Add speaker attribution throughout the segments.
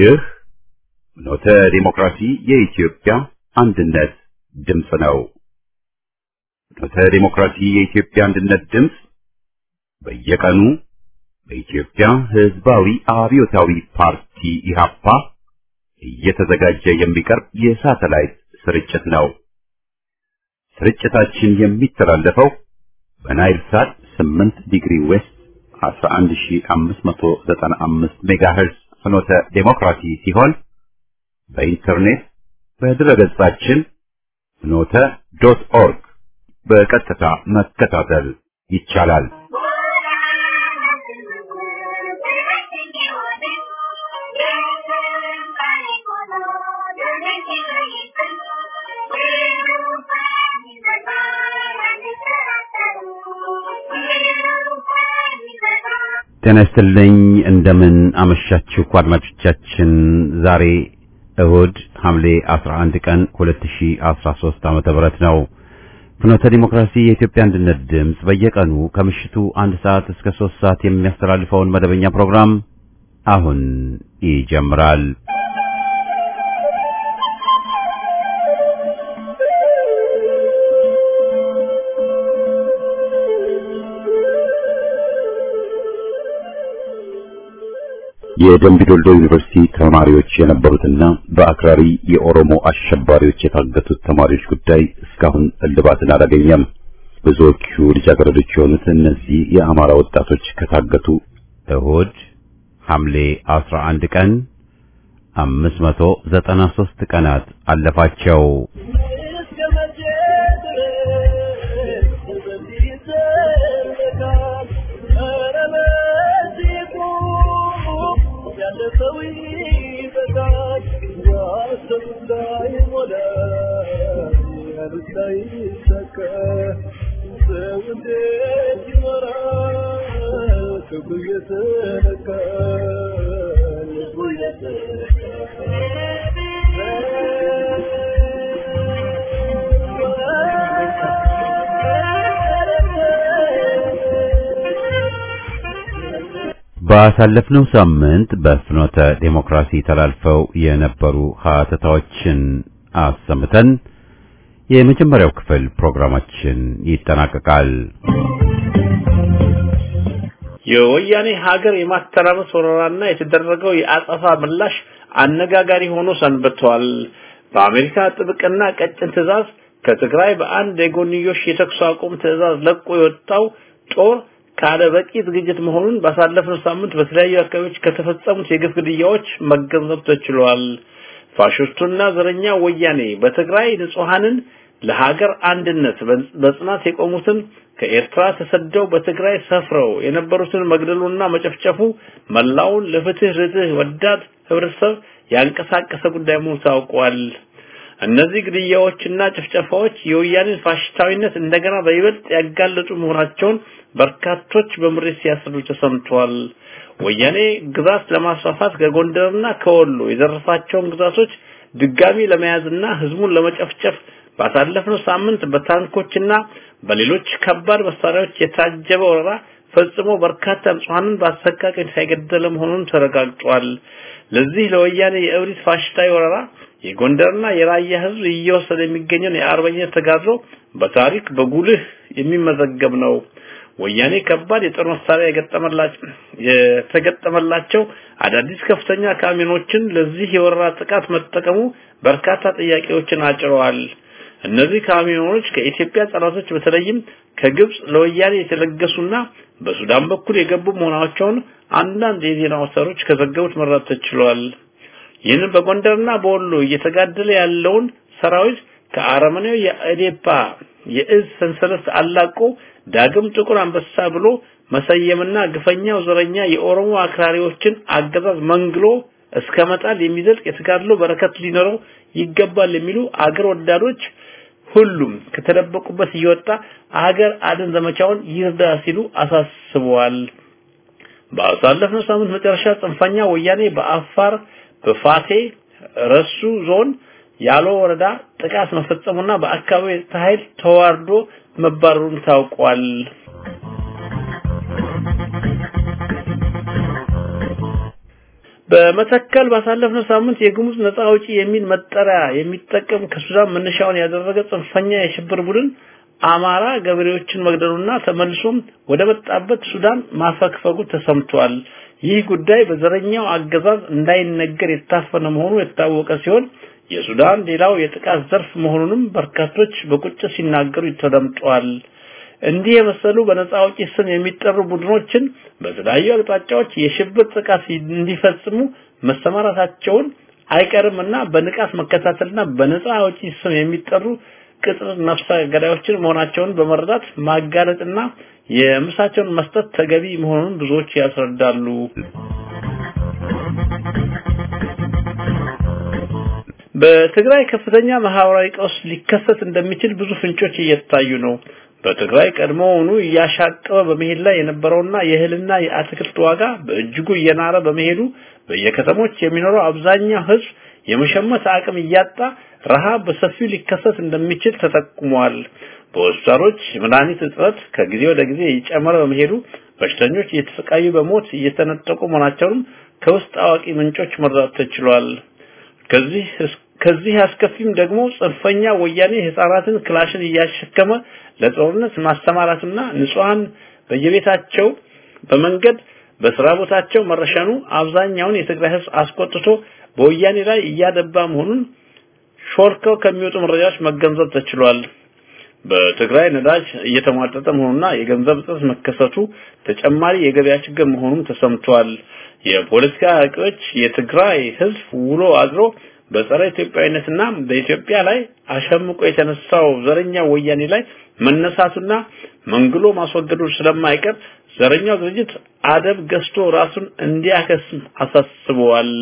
Speaker 1: ይህ ኖተ ዲሞክራሲ የኢትዮጵያ አንድነት ድምፅ ነው። ኖተ ዲሞክራሲ የኢትዮጵያ አንድነት ድምፅ በየቀኑ በኢትዮጵያ ሕዝባዊ አብዮታዊ ፓርቲ ኢህአፓ እየተዘጋጀ የሚቀርብ የሳተላይት ስርጭት ነው። ስርጭታችን የሚተላለፈው በናይል ሳት 8 ዲግሪ ዌስት 11595 ሜጋሄርዝ ፍኖተ ዴሞክራሲ ሲሆን በኢንተርኔት በድረገጻችን ፍኖተ ዶት ኦርግ በቀጥታ መከታተል ይቻላል። ጤና ይስጥልኝ። እንደምን አመሻችሁ አድማጮቻችን። ዛሬ እሁድ ሐምሌ 11 ቀን 2013 ዓመተ ምህረት ነው። ፍኖተ ዲሞክራሲ የኢትዮጵያ አንድነት ድምፅ በየቀኑ ከምሽቱ አንድ ሰዓት እስከ ሶስት ሰዓት የሚያስተላልፈውን መደበኛ ፕሮግራም አሁን ይጀምራል። የደምቢዶልዶ ዩኒቨርሲቲ ተማሪዎች የነበሩትና በአክራሪ የኦሮሞ አሸባሪዎች የታገቱት ተማሪዎች ጉዳይ እስካሁን እልባትን አላገኘም። ብዙዎቹ ልጃገረዶች የሆኑት እነዚህ የአማራ ወጣቶች ከታገቱ እሁድ ሐምሌ 11 ቀን 593 ቀናት አለፋቸው። ባሳለፍነው ሳምንት በፍኖተ ዴሞክራሲ ተላልፈው የነበሩ ሀተታዎችን አሰምተን የመጀመሪያው ክፍል ፕሮግራማችን ይጠናቀቃል።
Speaker 2: የወያኔ ሀገር የማተራመስ ወረራና የተደረገው የአጸፋ ምላሽ አነጋጋሪ ሆኖ ሰንብቷል። በአሜሪካ ጥብቅና ቀጭን ትዕዛዝ ከትግራይ በአንድ የጎንዮሽ የተኩስ አቁም ትዕዛዝ ለቆ የወጣው ጦር ካለ በቂ ዝግጅት መሆኑን ባሳለፍነው ሳምንት በተለያዩ አካባቢዎች ከተፈጸሙት የግፍ ግድያዎች መገንዘብ ተችሏል። ፋሽስቱና ዘረኛ ወያኔ በትግራይ ንጹሐንን ለሀገር አንድነት በጽናት የቆሙትን ከኤርትራ ተሰደው በትግራይ ሰፍረው የነበሩትን መግደሉና መጨፍጨፉ መላውን ለፍትህ ርትህ ወዳድ ህብረተሰብ ያንቀሳቀሰ ጉዳይ መሆኑ ታውቋል። እነዚህ ግድያዎችና ጭፍጨፋዎች የወያኔን ፋሽስታዊነት እንደገና በይበልጥ ያጋለጡ መሆናቸውን በርካቶች በምሬት ሲያስረዱ ተሰምቷል። ወያኔ ግዛት ለማስፋፋት ከጎንደርና ከወሎ የዘረፋቸውን ግዛቶች ድጋሚ ለመያዝና ህዝቡን ለመጨፍጨፍ ባሳለፍነው ሳምንት በታንኮችና በሌሎች ከባድ መሳሪያዎች የታጀበ ወረራ ፈጽሞ በርካታ ንጹሐንን በአሰቃቂ ሳይገደለ መሆኑን ተረጋግጧል። ለዚህ ለወያኔ የእብሪት ፋሽስታዊ ወረራ የጎንደርና የራያ ህዝብ እየወሰደ የሚገኘውን የአርበኝነት ተጋድሎ በታሪክ በጉልህ የሚመዘገብ ነው። ወያኔ ከባድ የጦር መሳሪያ የገጠመላቸው የተገጠመላቸው አዳዲስ ከፍተኛ ካሚኖችን ለዚህ የወረራ ጥቃት መጠቀሙ በርካታ ጥያቄዎችን አጭረዋል። እነዚህ ካሚኖች ከኢትዮጵያ ጠላቶች በተለይም ከግብጽ ለወያኔ የተለገሱና በሱዳን በኩል የገቡ መሆናቸውን አንዳንድ የዜና አውታሮች ከዘገቡት መረዳት ተችሏል። ይህንን በጎንደርና በወሎ እየተጋደለ ያለውን ሰራዊት ከአረመኔው የአዴፓ የእዝ ሰንሰለት አላቆ ዳግም ጥቁር አንበሳ ብሎ መሰየምና ግፈኛው ዘረኛ የኦሮሞ አክራሪዎችን አገዛዝ መንግሎ እስከ መጣል የሚዘልቅ የተጋድሎ በረከት ሊኖረው ይገባል የሚሉ አገር ወዳዶች ሁሉም ከተደበቁበት እየወጣ አገር አድን ዘመቻውን ይርዳ ሲሉ አሳስበዋል። ባሳለፍነው ሳምንት መጨረሻ ጽንፈኛ ወያኔ በአፋር በፋቴ ረሱ ዞን ያሎ ወረዳ ጥቃት መፈጸሙና በአካባቢው የጸጥታ ኃይል ተዋርዶ መባረሩን ታውቋል። በመተከል ባሳለፍነው ሳምንት የግሙዝ ነጻ አውጪ የሚል መጠሪያ የሚጠቀም ከሱዳን መነሻውን ያደረገ ጽንፈኛ የሽብር ቡድን አማራ ገበሬዎችን መግደሉና ተመልሶም ወደ መጣበት ሱዳን ማፈግፈጉ ተሰምቷል። ይህ ጉዳይ በዘረኛው አገዛዝ እንዳይነገር የታፈነ መሆኑ የታወቀ ሲሆን የሱዳን ሌላው የጥቃት ዘርፍ መሆኑንም በርካቶች በቁጭት ሲናገሩ ተደምጧል። እንዲህ የመሰሉ በነጻ አውጪ ስም የሚጠሩ ቡድኖችን በተለያዩ አቅጣጫዎች የሽብር ጥቃት እንዲፈጽሙ መሰማራታቸውን አይቀርምና በንቃት መከታተልና በነጻ አውጪ ስም የሚጠሩ ቅጥር ነፍሰ ገዳዮችን መሆናቸውን በመረዳት ማጋለጥና የምሳቸውን መስጠት ተገቢ መሆኑን ብዙዎች ያስረዳሉ። በትግራይ ከፍተኛ ማህበራዊ ቀውስ ሊከሰት እንደሚችል ብዙ ፍንጮች እየታዩ ነው። በትግራይ ቀድሞውኑ እያሻቀበ በመሄድ ላይ የነበረውና የእህልና የአትክልት ዋጋ በእጅጉ እየናረ በመሄዱ በየከተሞች የሚኖረው አብዛኛው ህዝብ የመሸመት አቅም እያጣ ረሃብ በሰፊው ሊከሰት እንደሚችል ተጠቁሟል። በሆስፒታሎች የመድኃኒት እጥረት ከጊዜ ወደ ጊዜ እየጨመረ በመሄዱ በሽተኞች እየተሰቃዩ በሞት እየተነጠቁ መሆናቸውንም ከውስጥ አዋቂ ምንጮች መረዳት ተችሏል። ከዚህ ከዚህ አስከፊም ደግሞ ጽንፈኛ ወያኔ ህፃናትን ክላሽን እያሸከመ ለጦርነት ማስተማራትና ንጹሃን በየቤታቸው በመንገድ በስራ ቦታቸው መረሸኑ አብዛኛውን የትግራይ ህዝብ አስቆጥቶ በወያኔ ላይ እያደባ መሆኑን ሾልከው ከሚወጡ መረጃዎች መገንዘብ ተችሏል። በትግራይ ነዳጅ እየተሟጠጠ መሆኑና የገንዘብ እጥረት መከሰቱ ተጨማሪ የገበያ ችግር መሆኑም ተሰምቷል። የፖለቲካ አዋቂዎች የትግራይ ህዝብ ውሎ አድሮ በጸረ ኢትዮጵያዊነትና በኢትዮጵያ ላይ አሸምቆ የተነሳው ዘረኛ ወያኔ ላይ መነሳቱና መንግሎ ማስወገዱ ስለማይቀር ዘረኛው ድርጅት አደብ ገዝቶ ራሱን እንዲያከስም አሳስበዋል።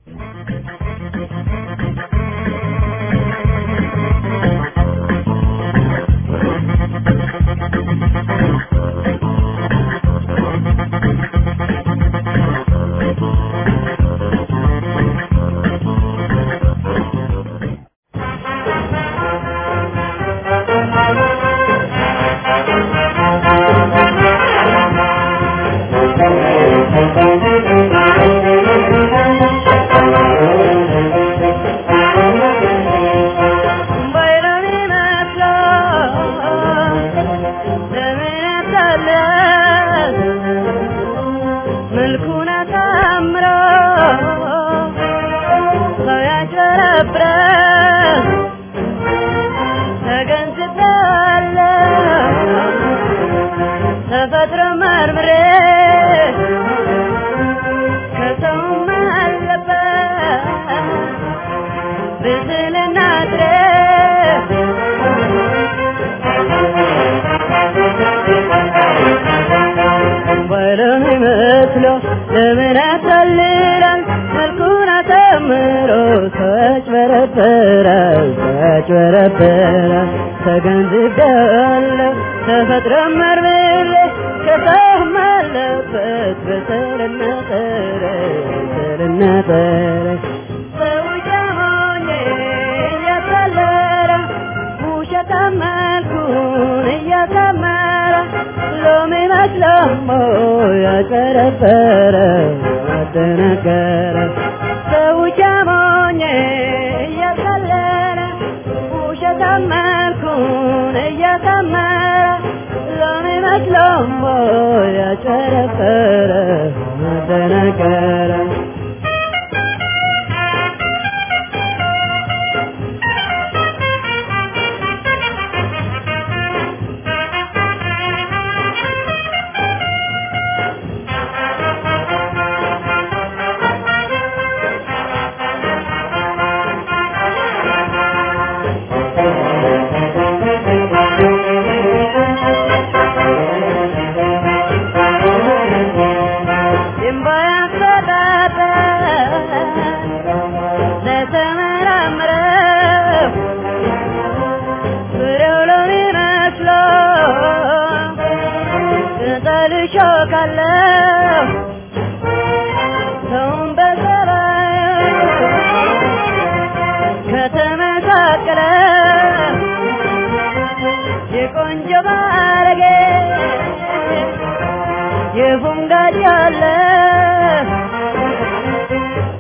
Speaker 3: ለምን ያታልላል መልኩን አሳምሮ ተጭበረበራል ተጭበረበራል ተገንዝቤያለሁ ተፈጥሮ መርምሬ ከሰውም አለበት በሰልና ጠረ በሰልና ጠረ ሰው ጃሞኜ እያታለለ ውሸታም መልኩን እያሳመረ ሎሚ መስለሞ ያጨረበረ አደነገረ ሰው ጃሞኜ እያታለለ ውሸታም መልኩን እያሳመረ ሎሚ መስለሞ ያጨረበረ አደነገረ የቆንጆ ባለጌ የፉንጋድ ያለ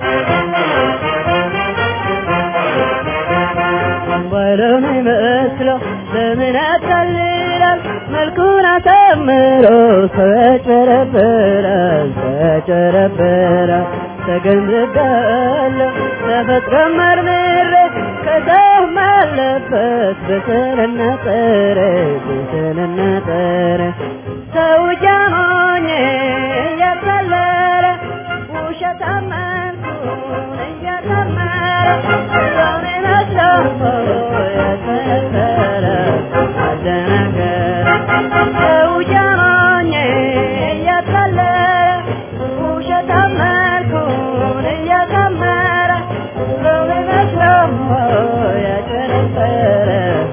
Speaker 3: በሎን ይመስለው ለምን ያታልላል መልኩን አሳምሮ ሰው ያጨረብራል ሰው ያጨረብራል ተገንዝቤያለሁ ተፈጥሮ መርምሬ ከሰውም አለበት በስንና ጥሬ በስንና ጥሬ ሰው ጃሞኜ እያታለለ ውሸት አመንኩን እያታመረ ሰውን መስሎ ያስመሰለ አደናገረ ሰው ጃሞኜ እያታለለ ውሸት አመንኩን እያታመረ ሰውን መስሎ ያስመሰለ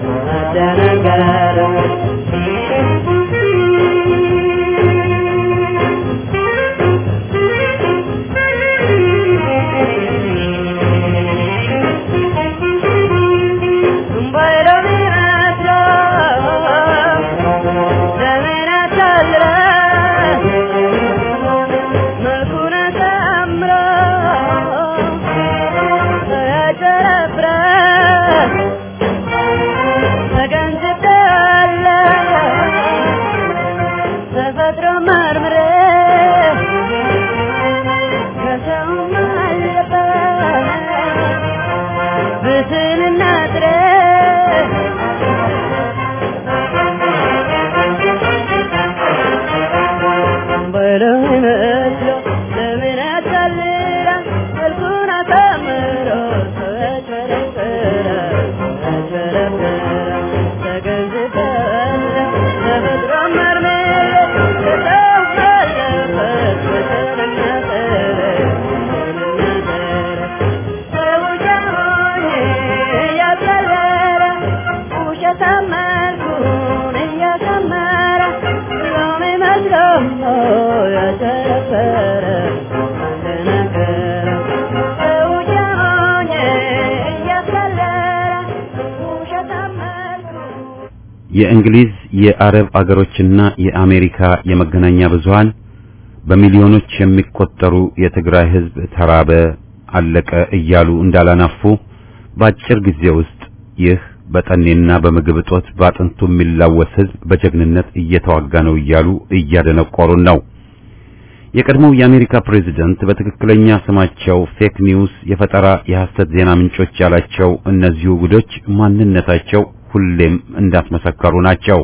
Speaker 3: ተፈጥሮ መርምሬ ከሰውም አለበት ብስንና ጥሬ በለው ይመስሎ ለምን ያታልላል መልኩን አሳምሮ ሰው ያጨረብራል ያጨረብራል ተገንዝቤያለሁ ተፈጥሮ መርምሬ ከሰው አለበት ብስንና ጥሬ ብስንና ጥሬ ሰው ጃሞኜ እያታለለ ውሸት አመልኩን እያሳመረ ሎሚ መስሎ ያጨረበረ እንደነገረ ሰው ጃሞኜ እያታለለ ውሸት አመልኩን
Speaker 1: የእንግሊዝ የአረብ አገሮችና የአሜሪካ የመገናኛ ብዙሃን በሚሊዮኖች የሚቆጠሩ የትግራይ ሕዝብ ተራበ፣ አለቀ እያሉ እንዳላናፉ በአጭር ጊዜ ውስጥ ይህ በጠኔና በምግብ እጦት በአጥንቱ የሚላወስ ሕዝብ በጀግንነት እየተዋጋ ነው እያሉ እያደነቆሩን ነው። የቀድሞው የአሜሪካ ፕሬዝደንት በትክክለኛ ስማቸው ፌክ ኒውስ፣ የፈጠራ የሐሰት ዜና ምንጮች ያላቸው እነዚሁ ጉዶች ማንነታቸው ሁሌም እንዳስመሰከሩ ናቸው።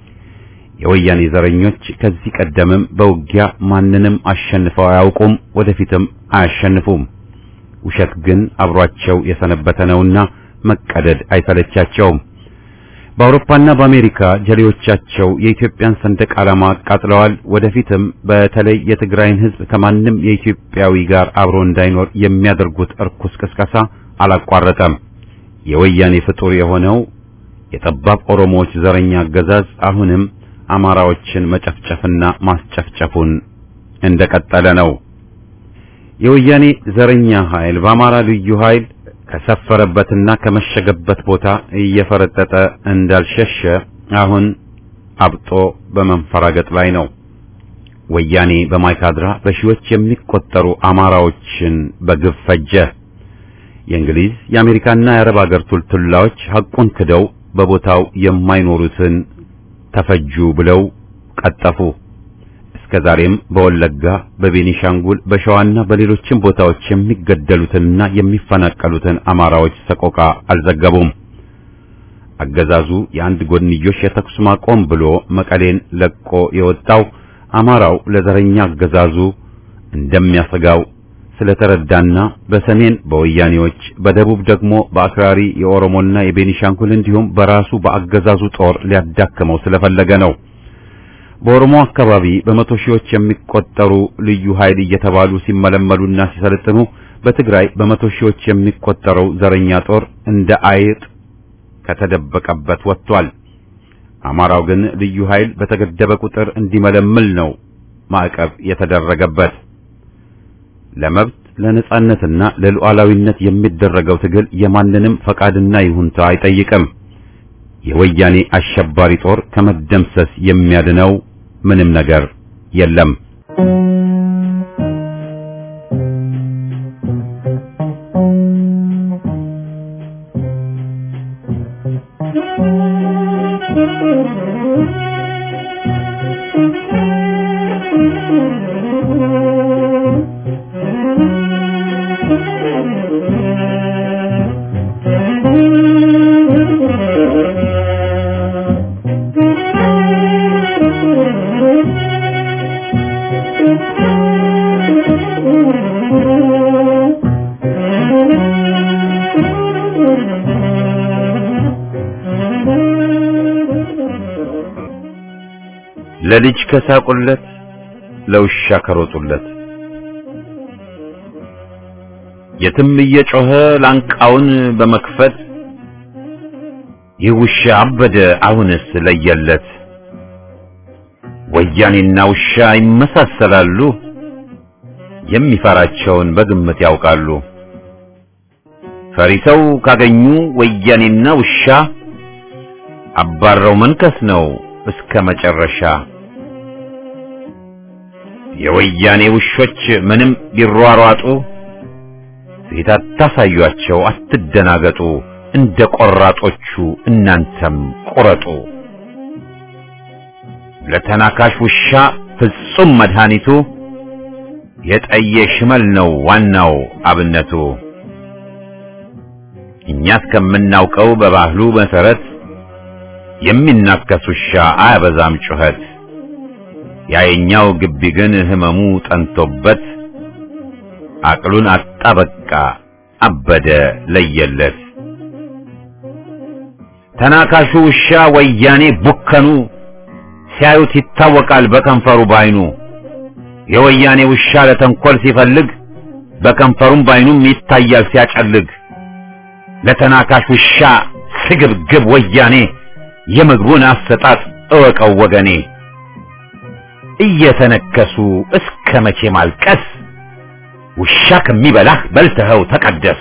Speaker 1: የወያኔ ዘረኞች ከዚህ ቀደምም በውጊያ ማንንም አሸንፈው አያውቁም፣ ወደፊትም አያሸንፉም። ውሸት ግን አብሯቸው የሰነበተ ነውና መቀደድ አይሰለቻቸውም። በአውሮፓና በአሜሪካ ጀሌዎቻቸው የኢትዮጵያን ሰንደቅ ዓላማ አቃጥለዋል። ወደፊትም በተለይ የትግራይን ሕዝብ ከማንም የኢትዮጵያዊ ጋር አብሮ እንዳይኖር የሚያደርጉት እርኩስ ቅስቀሳ አላቋረጠም። የወያኔ ፍጡር የሆነው የጠባብ ኦሮሞዎች ዘረኛ አገዛዝ አሁንም አማራዎችን መጨፍጨፍና ማስጨፍጨፉን እንደቀጠለ ነው። የወያኔ ዘረኛ ኃይል በአማራ ልዩ ኃይል ከሰፈረበትና ከመሸገበት ቦታ እየፈረጠጠ እንዳልሸሸ አሁን አብጦ በመንፈራገጥ ላይ ነው። ወያኔ በማይካድራ በሺዎች የሚቆጠሩ አማራዎችን በግፍ ፈጀ። የእንግሊዝ የአሜሪካና የአረብ አገር ቱልቱላዎች ሐቁን ክደው በቦታው የማይኖሩትን ተፈጁ ብለው ቀጠፉ። እስከ ዛሬም በወለጋ፣ በቤኒሻንጉል፣ በሸዋና በሌሎችም ቦታዎች የሚገደሉትንና የሚፈናቀሉትን አማራዎች ሰቆቃ አልዘገቡም። አገዛዙ የአንድ ጎንዮሽ የተኩስ ማቆም ብሎ መቀሌን ለቆ የወጣው አማራው ለዘረኛ አገዛዙ እንደሚያሰጋው ስለተረዳና በሰሜን በወያኔዎች በደቡብ ደግሞ በአክራሪ የኦሮሞና የቤኒሻንጉል እንዲሁም በራሱ በአገዛዙ ጦር ሊያዳክመው ስለፈለገ ነው። በኦሮሞ አካባቢ በመቶ ሺዎች የሚቆጠሩ ልዩ ኃይል እየተባሉ ሲመለመሉና ሲሰለጥኑ፣ በትግራይ በመቶ ሺዎች የሚቆጠረው ዘረኛ ጦር እንደ አይጥ ከተደበቀበት ወጥቷል። አማራው ግን ልዩ ኃይል በተገደበ ቁጥር እንዲመለምል ነው ማዕቀብ የተደረገበት። ለመብት ለነጻነትና ለሉዓላዊነት የሚደረገው ትግል የማንንም ፈቃድና ይሁንታ አይጠይቅም። የወያኔ አሸባሪ ጦር ከመደምሰስ የሚያድነው ምንም ነገር የለም። ለልጅ ከሳቁለት ለውሻ ከሮጡለት የትም እየጮኸ ላንቃውን በመክፈት ይህ ውሻ አበደ አሁንስ ለየለት። ወያኔና ውሻ ይመሳሰላሉ፣ የሚፈራቸውን በግምት ያውቃሉ። ፈሪሰው ካገኙ ወያኔና ውሻ አባረው መንከስ ነው እስከ መጨረሻ። የወያኔ ውሾች ምንም ቢሯሯጡ ፊት አታሳዩአቸው፣ አትደናገጡ። እንደ ቆራጦቹ እናንተም ቁረጡ። ለተናካሽ ውሻ ፍጹም መድኃኒቱ የጠየ ሽመል ነው ዋናው አብነቱ። እኛ እስከምናውቀው በባህሉ መሰረት የሚናከስ ውሻ አያበዛም ጩኸት። ያየኛው ግቢ ግን ህመሙ ጠንቶበት አቅሉን አጣ በቃ አበደ ለየለት። ተናካሹ ውሻ ወያኔ ቡከኑ ሲያዩት ይታወቃል በከንፈሩ ባይኑ። የወያኔ ውሻ ለተንኮል ሲፈልግ በከንፈሩም ባይኑም ይታያል ሲያጨልግ። ለተናካሽ ውሻ ስግብግብ ወያኔ የምግቡን አሰጣጥ እወቀው ወገኔ። እየተነከሱ እስከ መቼ ማልቀስ? ውሻ ከሚበላህ በልተኸው ተቀደስ።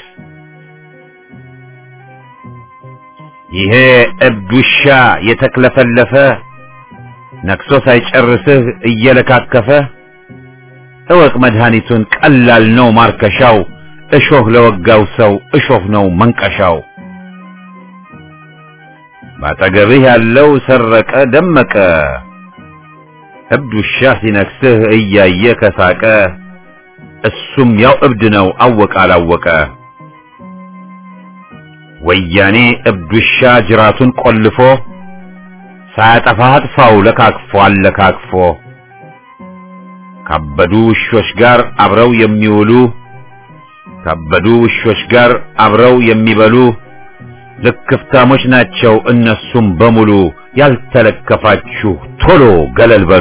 Speaker 1: ይሄ እብድ ውሻ የተክለፈለፈ ነክሶ ሳይጨርስህ እየለካከፈ እወቅ መድኃኒቱን ቀላል ነው ማርከሻው። እሾህ ለወጋው ሰው እሾህ ነው መንቀሻው። ባጠገብህ ያለው ሰረቀ ደመቀ እብድ ውሻ ሲነክስህ እያየ ከሳቀ እሱም ያው እብድ ነው አወቀ አላወቀ። ወያኔ እብድ ውሻ ጅራቱን ቆልፎ ሳያጠፋህ አጥፋው ለካክፎ አለካክፎ ካበዱ ውሾች ጋር አብረው የሚውሉ ካበዱ ውሾች ጋር አብረው የሚበሉ ልክፍታሞች ናቸው እነሱም በሙሉ። ያልተለከፋችሁ ቶሎ ገለል በሉ።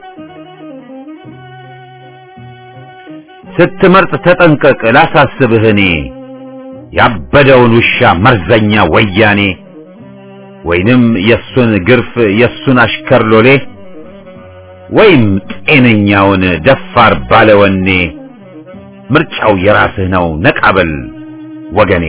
Speaker 1: ስትመርጥ ተጠንቀቅ ላሳስብህ እኔ ያበደውን ውሻ መርዘኛ ወያኔ ወይንም የሱን ግርፍ የሱን አሽከር ሎሌ ወይም ጤነኛውን ደፋር ባለወኔ ምርጫው የራስህ ነው ነቃበል ወገኔ።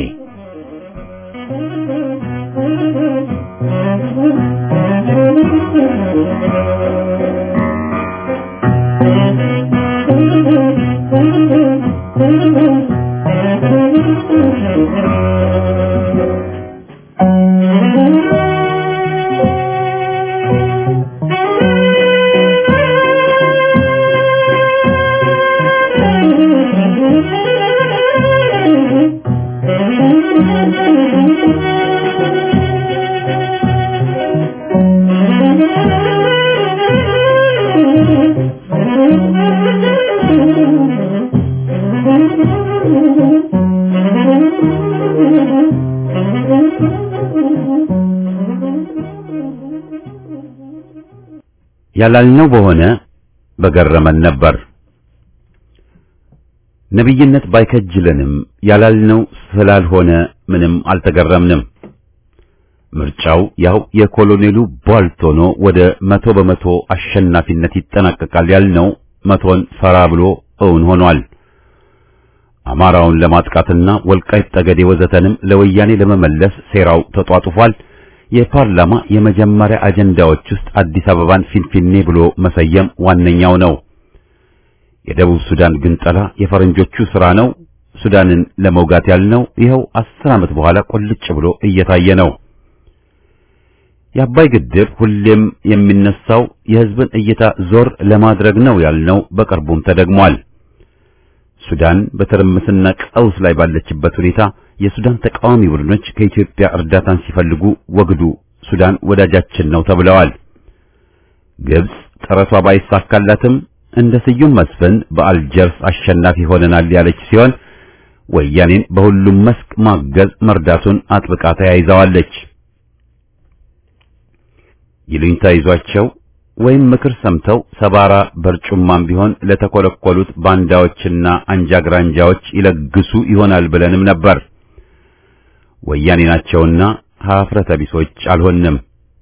Speaker 1: ያላልነው በሆነ በገረመን ነበር። ነቢይነት ባይከጅለንም ያላልነው ስላልሆነ ምንም አልተገረምንም። ምርጫው ያው የኮሎኔሉ ቧልት ሆኖ ወደ መቶ በመቶ አሸናፊነት ይጠናቀቃል ያልነው መቶን ፈራ ብሎ እውን ሆኗል። አማራውን ለማጥቃትና ወልቃይት ጠገዴ ወዘተንም ለወያኔ ለመመለስ ሴራው ተጧጡፏል። የፓርላማ የመጀመሪያ አጀንዳዎች ውስጥ አዲስ አበባን ፊንፊኔ ብሎ መሰየም ዋነኛው ነው። የደቡብ ሱዳን ግንጠላ የፈረንጆቹ ሥራ ነው። ሱዳንን ለመውጋት ያልነው ይኸው አስር ዓመት በኋላ ቁልጭ ብሎ እየታየ ነው። የአባይ ግድብ ሁሌም የሚነሳው የሕዝብን እይታ ዞር ለማድረግ ነው ያልነው በቅርቡም ተደግሟል። ሱዳን በትርምስና ቀውስ ላይ ባለችበት ሁኔታ የሱዳን ተቃዋሚ ቡድኖች ከኢትዮጵያ እርዳታን ሲፈልጉ ወግዱ፣ ሱዳን ወዳጃችን ነው ተብለዋል። ግብጽ ጥረቷ ባይሳካላትም እንደ ስዩም መስፍን በአልጀርስ አሸናፊ ሆነናል ያለች ሲሆን ወያኔን በሁሉም መስክ ማገዝ መርዳቱን አጥብቃ ተያይዘዋለች። ይሉኝታ ይዟቸው ወይም ምክር ሰምተው ሰባራ በርጩማም ቢሆን ለተኮለኮሉት ባንዳዎችና አንጃግራንጃዎች ይለግሱ ይሆናል ብለንም ነበር። ወያኔ ናቸውና ሀፍረተ ቢሶች አልሆንም።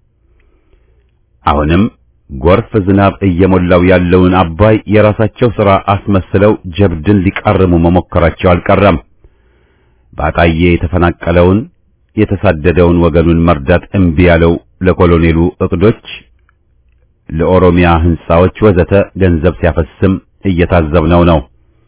Speaker 1: አሁንም ጎርፍ ዝናብ እየሞላው ያለውን አባይ የራሳቸው ሥራ አስመስለው ጀብድን ሊቃርሙ መሞከራቸው አልቀረም። በአጣዬ የተፈናቀለውን የተሳደደውን ወገኑን መርዳት እምቢ ያለው ለኮሎኔሉ እቅዶች ለኦሮሚያ ህንጻዎች ወዘተ ገንዘብ ሲያፈስም እየታዘብነው ነው።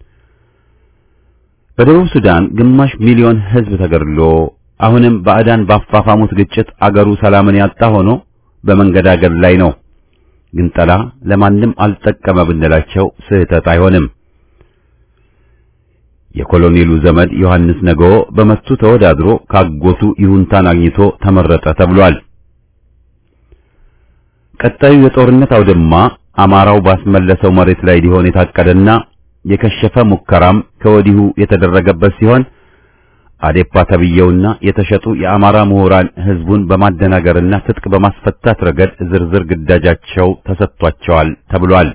Speaker 1: በደቡብ ሱዳን ግማሽ ሚሊዮን ህዝብ ተገድሎ አሁንም ባዕዳን ባፋፋሙት ግጭት አገሩ ሰላምን ያጣ ሆኖ በመንገዳገድ ላይ ነው። ግንጠላ ለማንም አልጠቀመ ብንላቸው ስህተት አይሆንም። የኮሎኔሉ ዘመድ ዮሐንስ ነገዎ በመቱ ተወዳድሮ ካጎቱ ይሁንታን አግኝቶ ተመረጠ ተብሏል። ቀጣዩ የጦርነት አውድማ አማራው ባስመለሰው መሬት ላይ ሊሆን የታቀደና የከሸፈ ሙከራም ከወዲሁ የተደረገበት ሲሆን አዴፓ ተብየውና የተሸጡ የአማራ ምሁራን ህዝቡን በማደናገርና ትጥቅ በማስፈታት ረገድ ዝርዝር ግዳጃቸው ተሰጥቷቸዋል ተብሏል።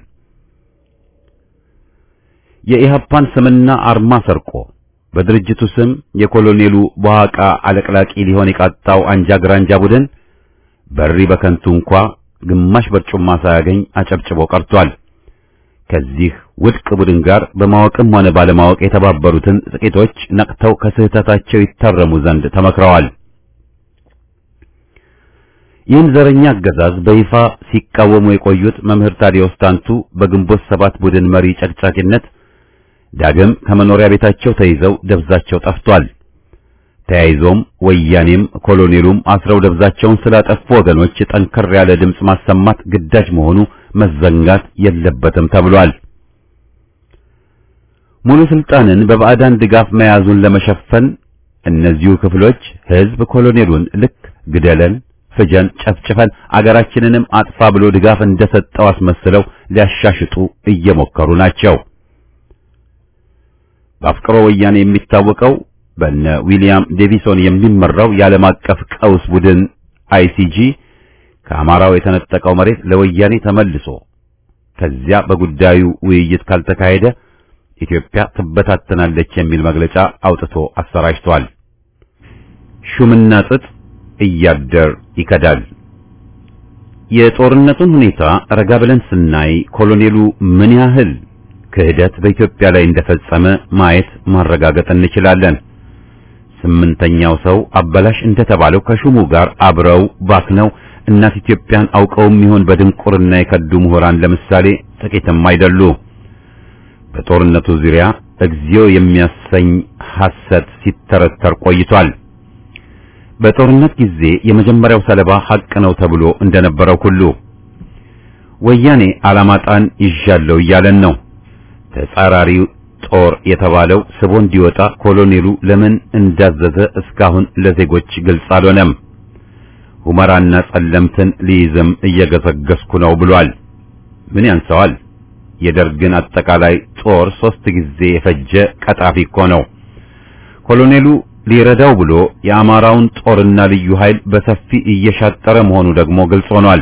Speaker 1: የኢህአፓን ስምና አርማ ሰርቆ በድርጅቱ ስም የኮሎኔሉ በዋቃ አለቅላቂ ሊሆን የቃጣው አንጃ ግራንጃ ቡድን በሪ በከንቱ እንኳ ግማሽ በርጩማ ሳያገኝ አጨብጭቦ ቀርቷል። ከዚህ ውድቅ ቡድን ጋር በማወቅም ሆነ ባለማወቅ የተባበሩትን ጥቂቶች ነቅተው ከስህተታቸው ይታረሙ ዘንድ ተመክረዋል። ይህን ዘረኛ አገዛዝ በይፋ ሲቃወሙ የቆዩት መምህር ታዲዮስ ታንቱ በግንቦት ሰባት ቡድን መሪ ጨቅጫቂነት ዳግም ከመኖሪያ ቤታቸው ተይዘው ደብዛቸው ጠፍቷል። ተያይዞም ወያኔም ኮሎኔሉም አስረው ደብዛቸውን ስላጠፉ ወገኖች ጠንከር ያለ ድምፅ ማሰማት ግዳጅ መሆኑ መዘንጋት የለበትም ተብሏል። ሙሉ ስልጣንን በባዕዳን ድጋፍ መያዙን ለመሸፈን እነዚሁ ክፍሎች ህዝብ ኮሎኔሉን ልክ ግደለን፣ ፍጀን፣ ጨፍጭፈን አገራችንንም አጥፋ ብሎ ድጋፍ እንደሰጠው አስመስለው ሊያሻሽጡ እየሞከሩ ናቸው። በአፍቅሮ ወያኔ የሚታወቀው በነ ዊሊያም ዴቪሶን የሚመራው የዓለም አቀፍ ቀውስ ቡድን አይሲጂ ከአማራው የተነጠቀው መሬት ለወያኔ ተመልሶ ከዚያ በጉዳዩ ውይይት ካልተካሄደ ኢትዮጵያ ትበታተናለች የሚል መግለጫ አውጥቶ አሰራጭቷል። ሹምና ጥጥ እያደር ይከዳል። የጦርነቱን ሁኔታ ረጋ ብለን ስናይ ኮሎኔሉ ምን ያህል ክህደት በኢትዮጵያ ላይ እንደፈጸመ ማየት ማረጋገጥ እንችላለን። ስምንተኛው ሰው አበላሽ እንደተባለው ከሹሙ ጋር አብረው ባክነው እናት ኢትዮጵያን አውቀውም ይሆን በድንቁርና የከዱ ምሁራን ለምሳሌ ጥቂትም አይደሉ። በጦርነቱ ዙሪያ እግዚኦ የሚያሰኝ ሐሰት ሲተረተር ቆይቷል። በጦርነት ጊዜ የመጀመሪያው ሰለባ ሐቅ ነው ተብሎ እንደነበረው ሁሉ ወያኔ አላማጣን ይዣለው እያለን ነው። ተጻራሪው ጦር የተባለው ስቦ እንዲወጣ ኮሎኔሉ ለምን እንዳዘዘ እስካሁን ለዜጎች ግልጽ አልሆነም። ሁመራና ጸለምትን ሊይዝም እየገሰገስኩ ነው ብሏል። ምን ያንሰዋል? የደርግን አጠቃላይ ጦር ሶስት ጊዜ የፈጀ ቀጣፊ እኮ ነው። ኮሎኔሉ ሊረዳው ብሎ የአማራውን ጦርና ልዩ ኃይል በሰፊ እየሻጠረ መሆኑ ደግሞ ግልጽ ሆኗል።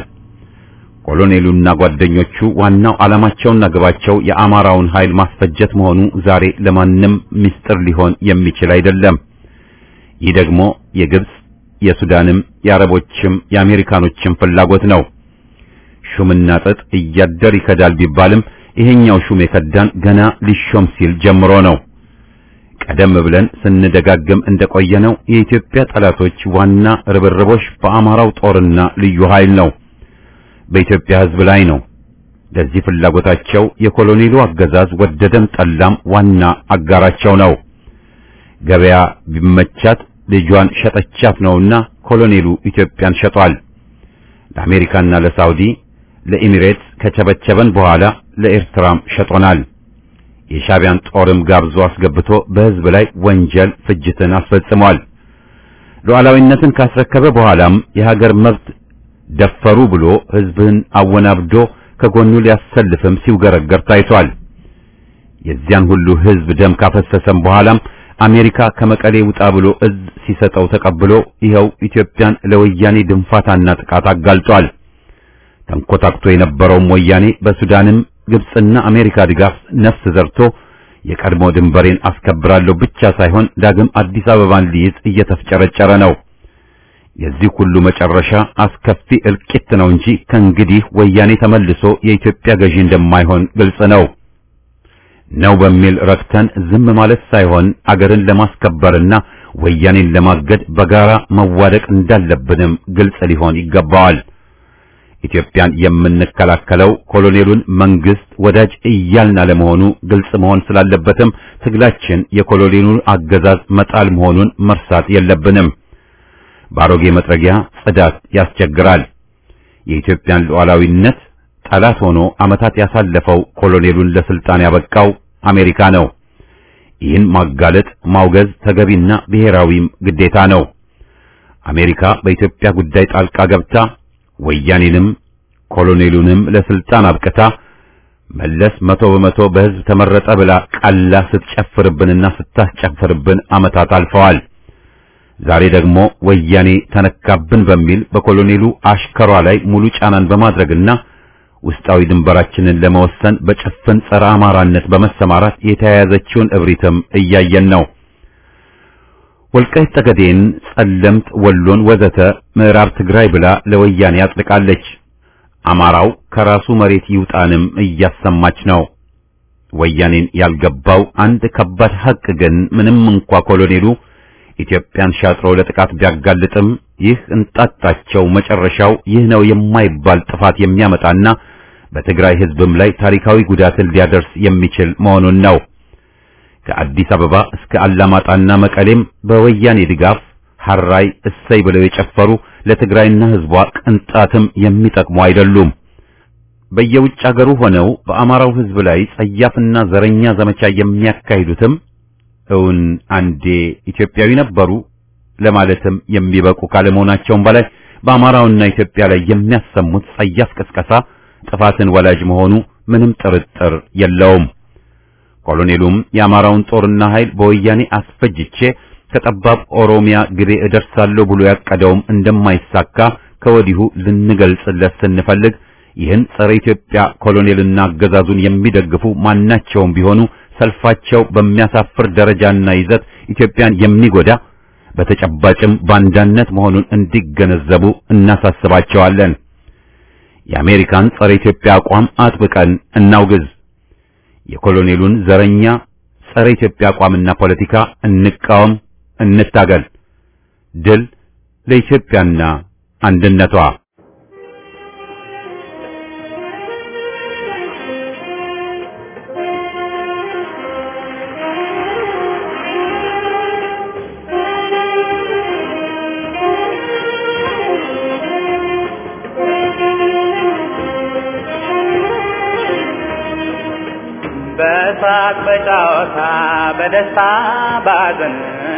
Speaker 1: ኮሎኔሉና ጓደኞቹ ዋናው ዓላማቸውና ግባቸው የአማራውን ኃይል ማስፈጀት መሆኑ ዛሬ ለማንም ምስጢር ሊሆን የሚችል አይደለም። ይህ ደግሞ የግብጽ የሱዳንም የአረቦችም የአሜሪካኖችም ፍላጎት ነው። ሹምና ጥጥ እያደር ይከዳል ቢባልም ይሄኛው ሹም የከዳን ገና ሊሾም ሲል ጀምሮ ነው። ቀደም ብለን ስንደጋግም እንደቆየነው የኢትዮጵያ ጠላቶች ዋና ርብርቦች በአማራው ጦርና ልዩ ኃይል ነው፣ በኢትዮጵያ ሕዝብ ላይ ነው። ለዚህ ፍላጎታቸው የኮሎኔሉ አገዛዝ ወደደም ጠላም ዋና አጋራቸው ነው። ገበያ ቢመቻት ልጇን ሸጠቻት ነውና ኮሎኔሉ ኢትዮጵያን ሸጧል። ለአሜሪካና ለሳውዲ ለኢሚሬትስ ከቸበቸበን በኋላ ለኤርትራም ሸጦናል። የሻቢያን ጦርም ጋብዞ አስገብቶ በሕዝብ ላይ ወንጀል ፍጅትን አስፈጽሟል። ሉዓላዊነትን ካስረከበ በኋላም የሀገር መብት ደፈሩ ብሎ ሕዝብን አወናብዶ ከጎኑ ሊያሰልፍም ሲውገረገር ታይቷል። የዚያን ሁሉ ሕዝብ ደም ካፈሰሰም በኋላም አሜሪካ ከመቀሌ ውጣ ብሎ እዝ ሲሰጠው ተቀብሎ ይኸው ኢትዮጵያን ለወያኔ ድንፋታና ጥቃት አጋልጧል። ተንኮታክቶ የነበረውም ወያኔ በሱዳንም ግብጽና አሜሪካ ድጋፍ ነፍስ ዘርቶ የቀድሞ ድንበሬን አስከብራለሁ ብቻ ሳይሆን ዳግም አዲስ አበባን ሊይዝ እየተፍጨረጨረ ነው። የዚህ ሁሉ መጨረሻ አስከፊ እልቂት ነው እንጂ ከእንግዲህ ወያኔ ተመልሶ የኢትዮጵያ ገዢ እንደማይሆን ግልጽ ነው። ነው በሚል ረክተን ዝም ማለት ሳይሆን አገርን ለማስከበርና ወያኔን ለማገድ በጋራ መዋደቅ እንዳለብንም ግልጽ ሊሆን ይገባዋል። ኢትዮጵያን የምንከላከለው ኮሎኔሉን መንግስት ወዳጅ እያልን አለመሆኑ ግልጽ መሆን ስላለበትም ትግላችን የኮሎኔሉን አገዛዝ መጣል መሆኑን መርሳት የለብንም። በአሮጌ መጥረጊያ ጽዳት ያስቸግራል። የኢትዮጵያን ሉዓላዊነት ጠላት ሆኖ ዓመታት ያሳለፈው ኮሎኔሉን ለስልጣን ያበቃው አሜሪካ ነው። ይህን ማጋለጥ ማውገዝ ተገቢና ብሔራዊም ግዴታ ነው። አሜሪካ በኢትዮጵያ ጉዳይ ጣልቃ ገብታ ወያኔንም ኮሎኔሉንም ለስልጣን አብቅታ መለስ መቶ በመቶ በሕዝብ ተመረጠ ብላ ቀላ ስትጨፍርብንና ስታስጨፍርብን ዓመታት አልፈዋል። ዛሬ ደግሞ ወያኔ ተነካብን በሚል በኮሎኔሉ አሽከሯ ላይ ሙሉ ጫናን በማድረግና ውስጣዊ ድንበራችንን ለመወሰን በጭፍን ጸረ አማራነት በመሰማራት የተያያዘችውን እብሪትም እያየን ነው። ወልቃይት ጠገዴን፣ ጸለምት፣ ወሎን ወዘተ ምዕራብ ትግራይ ብላ ለወያኔ አጥልቃለች። አማራው ከራሱ መሬት ይውጣንም እያሰማች ነው። ወያኔን ያልገባው አንድ ከባድ ሐቅ ግን ምንም እንኳ ኮሎኔሉ ኢትዮጵያን ሻጥሮ ለጥቃት ቢያጋልጥም ይህ እንጣጣቸው መጨረሻው ይህ ነው የማይባል ጥፋት የሚያመጣና በትግራይ ሕዝብም ላይ ታሪካዊ ጉዳትን ሊያደርስ የሚችል መሆኑን ነው። ከአዲስ አበባ እስከ አላማጣና መቀሌም በወያኔ ድጋፍ ሐራይ እሰይ ብለው የጨፈሩ ለትግራይና ሕዝቧ ቅንጣትም የሚጠቅሙ አይደሉም። በየውጭ አገሩ ሆነው በአማራው ሕዝብ ላይ ጸያፍና ዘረኛ ዘመቻ የሚያካሂዱትም እውን አንዴ ኢትዮጵያዊ ነበሩ ለማለትም የሚበቁ ካለመሆናቸውም በላይ በአማራውና ኢትዮጵያ ላይ የሚያሰሙት ጸያፍ ቅስቀሳ ጥፋትን ወላጅ መሆኑ ምንም ጥርጥር የለውም። ኮሎኔሉም የአማራውን ጦርና ኃይል በወያኔ አስፈጅቼ ከጠባብ ኦሮሚያ ግቤ እደርሳለሁ ብሎ ያቀደውም እንደማይሳካ ከወዲሁ ልንገልጽለት ስንፈልግ ይህን ጸረ ኢትዮጵያ ኮሎኔልና አገዛዙን የሚደግፉ ማናቸውም ቢሆኑ ሰልፋቸው በሚያሳፍር ደረጃና ይዘት ኢትዮጵያን የሚጎዳ በተጨባጭም ባንዳነት መሆኑን እንዲገነዘቡ እናሳስባቸዋለን። የአሜሪካን ጸረ ኢትዮጵያ አቋም አጥብቀን እናውግዝ። የኮሎኔሉን ዘረኛ ጸረ ኢትዮጵያ አቋምና ፖለቲካ እንቃወም፣ እንታገል። ድል ለኢትዮጵያና አንድነቷ።
Speaker 4: በሳቅ በጨዋታ በደስታ ባዘን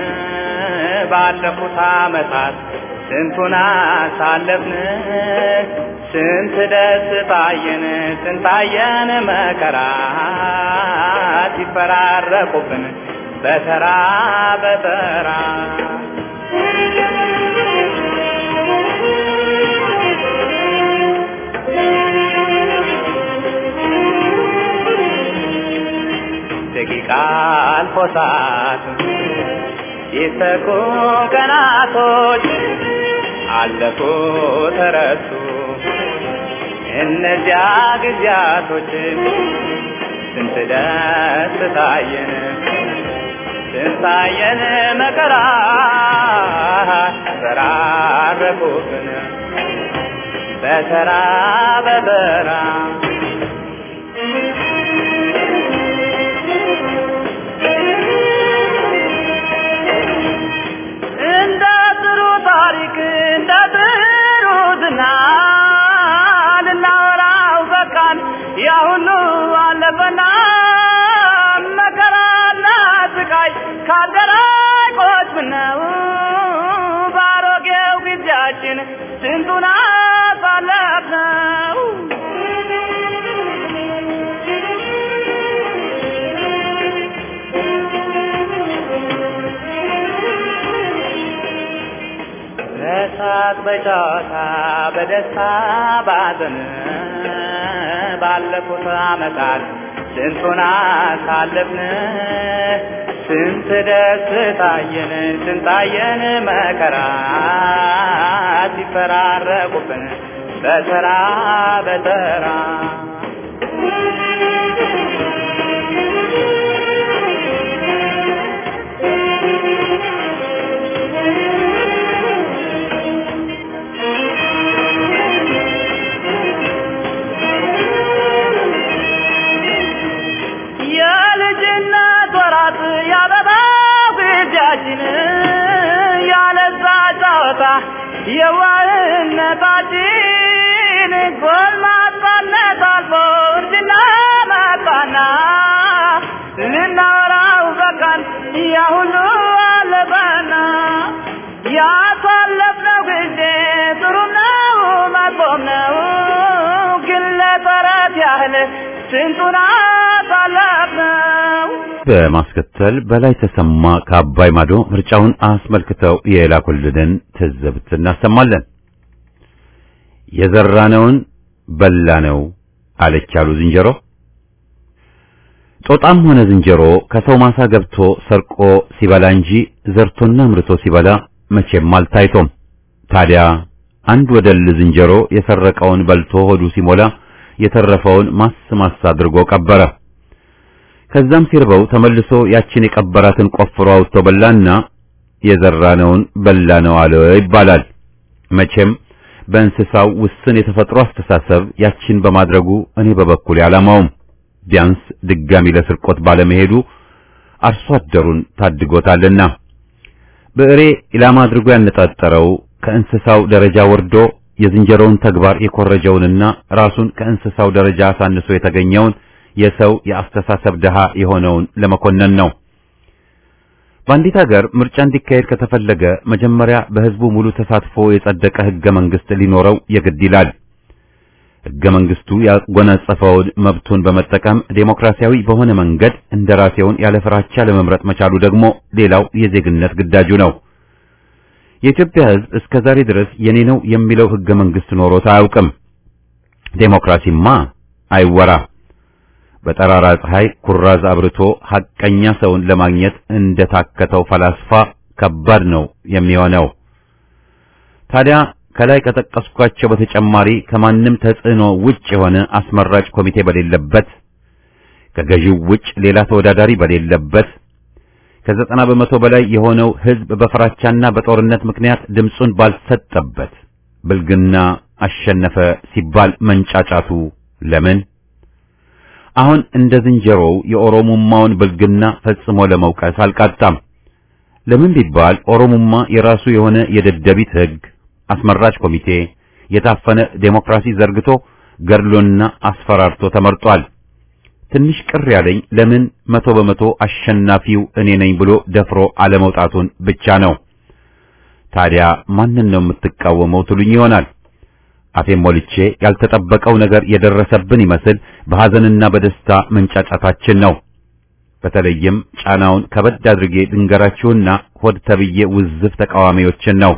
Speaker 4: ባለፉት ዓመታት ስንቱን አሳለፍን፣ ስንት ደስ ታየን፣ ስንታየን መከራ ሲፈራረቁብን በተራ በተራ ደቂቃ አልፎ ሰዓት ሲተኩ ቀናቶች አለፉ ተረሱ እነዚያ ጊዜያቶች ስንት ደስ ታየን ስንታየን መከራ ተራረቁብን በተራ በተራ እንደ ጥሩ ታሪክ እንደ ጥሩ ዝና ልናወራው በቃን ያ ሁሉ አለፈና መከራና ስቃይ ካልደራቆች ምነው ባሮጌው ጊዜያችን ስንቱን አሳለፍነው
Speaker 5: በጨዋታ በደስታ ባዘን ባለፉት ዓመታት ስንቱን አሳለፍን ስንት ደስታየን ስንታየን መከራ ሲፈራረቁብን በተራ በተራ የልጅነት ወራት ያበባ ጊዜያችን ያለዛ ጨዋታ የዋህነታችን ጎልማሳነት አልፎ እርጅና መጣና ልናወራው በቃን ያ ሁሉ አለፈና ያሳለፍነው ጊዜ ጥሩም ነው መጥፎም ነው ግን ለተረት ያህል ስንቱን አሳለፍነው
Speaker 1: በማስከተል በላይ ተሰማ ከአባይ ማዶ ምርጫውን አስመልክተው የላኩልንን ትዝብት እናሰማለን። የዘራነውን በላነው አለች ያሉ ዝንጀሮ። ጦጣም ሆነ ዝንጀሮ ከሰው ማሳ ገብቶ ሰርቆ ሲበላ እንጂ ዘርቶና ምርቶ ሲበላ መቼም አልታይቶም። ታዲያ አንድ ወደል ዝንጀሮ የሰረቀውን በልቶ ሆዱ ሲሞላ የተረፈውን ማስ ማስ አድርጎ ቀበረ። ከዛም ሲርበው ተመልሶ ያችን የቀበራትን ቆፍሮ አውጥቶ በላና የዘራነውን በላነው አለ ይባላል። መቼም በእንስሳው ውስን የተፈጥሮ አስተሳሰብ ያችን በማድረጉ እኔ በበኩሌ አላማውም ቢያንስ ድጋሚ ለስርቆት ባለመሄዱ አርሶ አደሩን ታድጎታልና። ብዕሬ ኢላማ አድርጎ ያነጣጠረው ከእንስሳው ደረጃ ወርዶ የዝንጀሮውን ተግባር የኮረጀውንና ራሱን ከእንስሳው ደረጃ አሳንሶ የተገኘውን የሰው የአስተሳሰብ ድሃ የሆነውን ለመኮነን ነው። በአንዲት ሀገር ምርጫ እንዲካሄድ ከተፈለገ መጀመሪያ በሕዝቡ ሙሉ ተሳትፎ የጸደቀ ሕገ መንግሥት ሊኖረው የግድ ይላል። ሕገ መንግሥቱ ያጎናጸፈውን መብቱን በመጠቀም ዴሞክራሲያዊ በሆነ መንገድ እንደራሴውን ያለ ፍራቻ ለመምረጥ መቻሉ ደግሞ ሌላው የዜግነት ግዳጁ ነው። የኢትዮጵያ ሕዝብ እስከ ዛሬ ድረስ የኔ ነው የሚለው ሕገ መንግሥት ኖሮት አያውቅም። ዴሞክራሲማ አይወራ። በጠራራ ፀሐይ ኩራዝ አብርቶ ሐቀኛ ሰውን ለማግኘት እንደታከተው ፈላስፋ ከባድ ነው የሚሆነው። ታዲያ ከላይ ከጠቀስኳቸው በተጨማሪ ከማንም ተጽዕኖ ውጭ የሆነ አስመራጭ ኮሚቴ በሌለበት፣ ከገዢው ውጭ ሌላ ተወዳዳሪ በሌለበት፣ ከዘጠና በመቶ በላይ የሆነው ሕዝብ በፍራቻና በጦርነት ምክንያት ድምፁን ባልሰጠበት ብልግና አሸነፈ ሲባል መንጫጫቱ ለምን? አሁን እንደ ዝንጀሮው የኦሮሙማውን ብልግና ፈጽሞ ለመውቀስ አልቃጣም። ለምን ቢባል ኦሮሙማ የራሱ የሆነ የደደቢት ሕግ፣ አስመራጭ ኮሚቴ፣ የታፈነ ዴሞክራሲ ዘርግቶ ገድሎና አስፈራርቶ ተመርጧል። ትንሽ ቅር ያለኝ ለምን መቶ በመቶ አሸናፊው እኔ ነኝ ብሎ ደፍሮ አለመውጣቱን ብቻ ነው። ታዲያ ማንን ነው የምትቃወመው ትሉኝ ይሆናል። አፌን ሞልቼ ያልተጠበቀው ነገር የደረሰብን ይመስል በሐዘንና በደስታ መንጫጫታችን ነው። በተለይም ጫናውን ከበድ አድርጌ ድንገራችሁና ሆድ ተብዬ ውዝፍ ተቃዋሚዎችን ነው።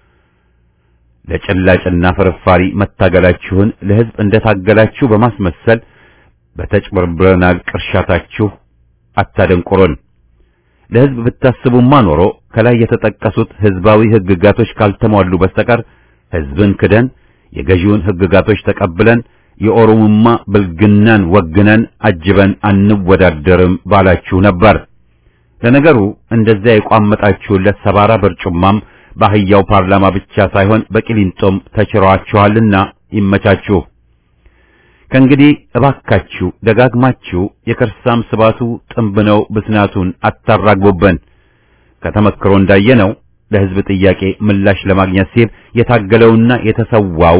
Speaker 1: ለጭላጭና ፍርፋሪ መታገላችሁን ለሕዝብ እንደታገላችሁ በማስመሰል በተጭበርብረናል ቅርሻታችሁ አታደንቁሩን። ለሕዝብ ብታስቡማ ኖሮ ከላይ የተጠቀሱት ሕዝባዊ ሕግጋቶች ካልተሟሉ በስተቀር ሕዝብን ክደን የገዢውን ሕግጋቶች ተቀብለን የኦሮሞማ ብልግናን ወግነን አጅበን አንወዳደርም ባላችሁ ነበር። ለነገሩ እንደዚያ የቋመጣችሁለት ሰባራ በርጩማም በአህያው ፓርላማ ብቻ ሳይሆን በቂሊንጦም ተችሯችኋልና ይመቻችሁ። ከእንግዲህ እባካችሁ ደጋግማችሁ የከርሳም ስባቱ ጥንብ ነው ብስናቱን አታራግቡብን። ከተመክሮ እንዳየነው ለሕዝብ ጥያቄ ምላሽ ለማግኘት ሲል የታገለውና የተሰዋው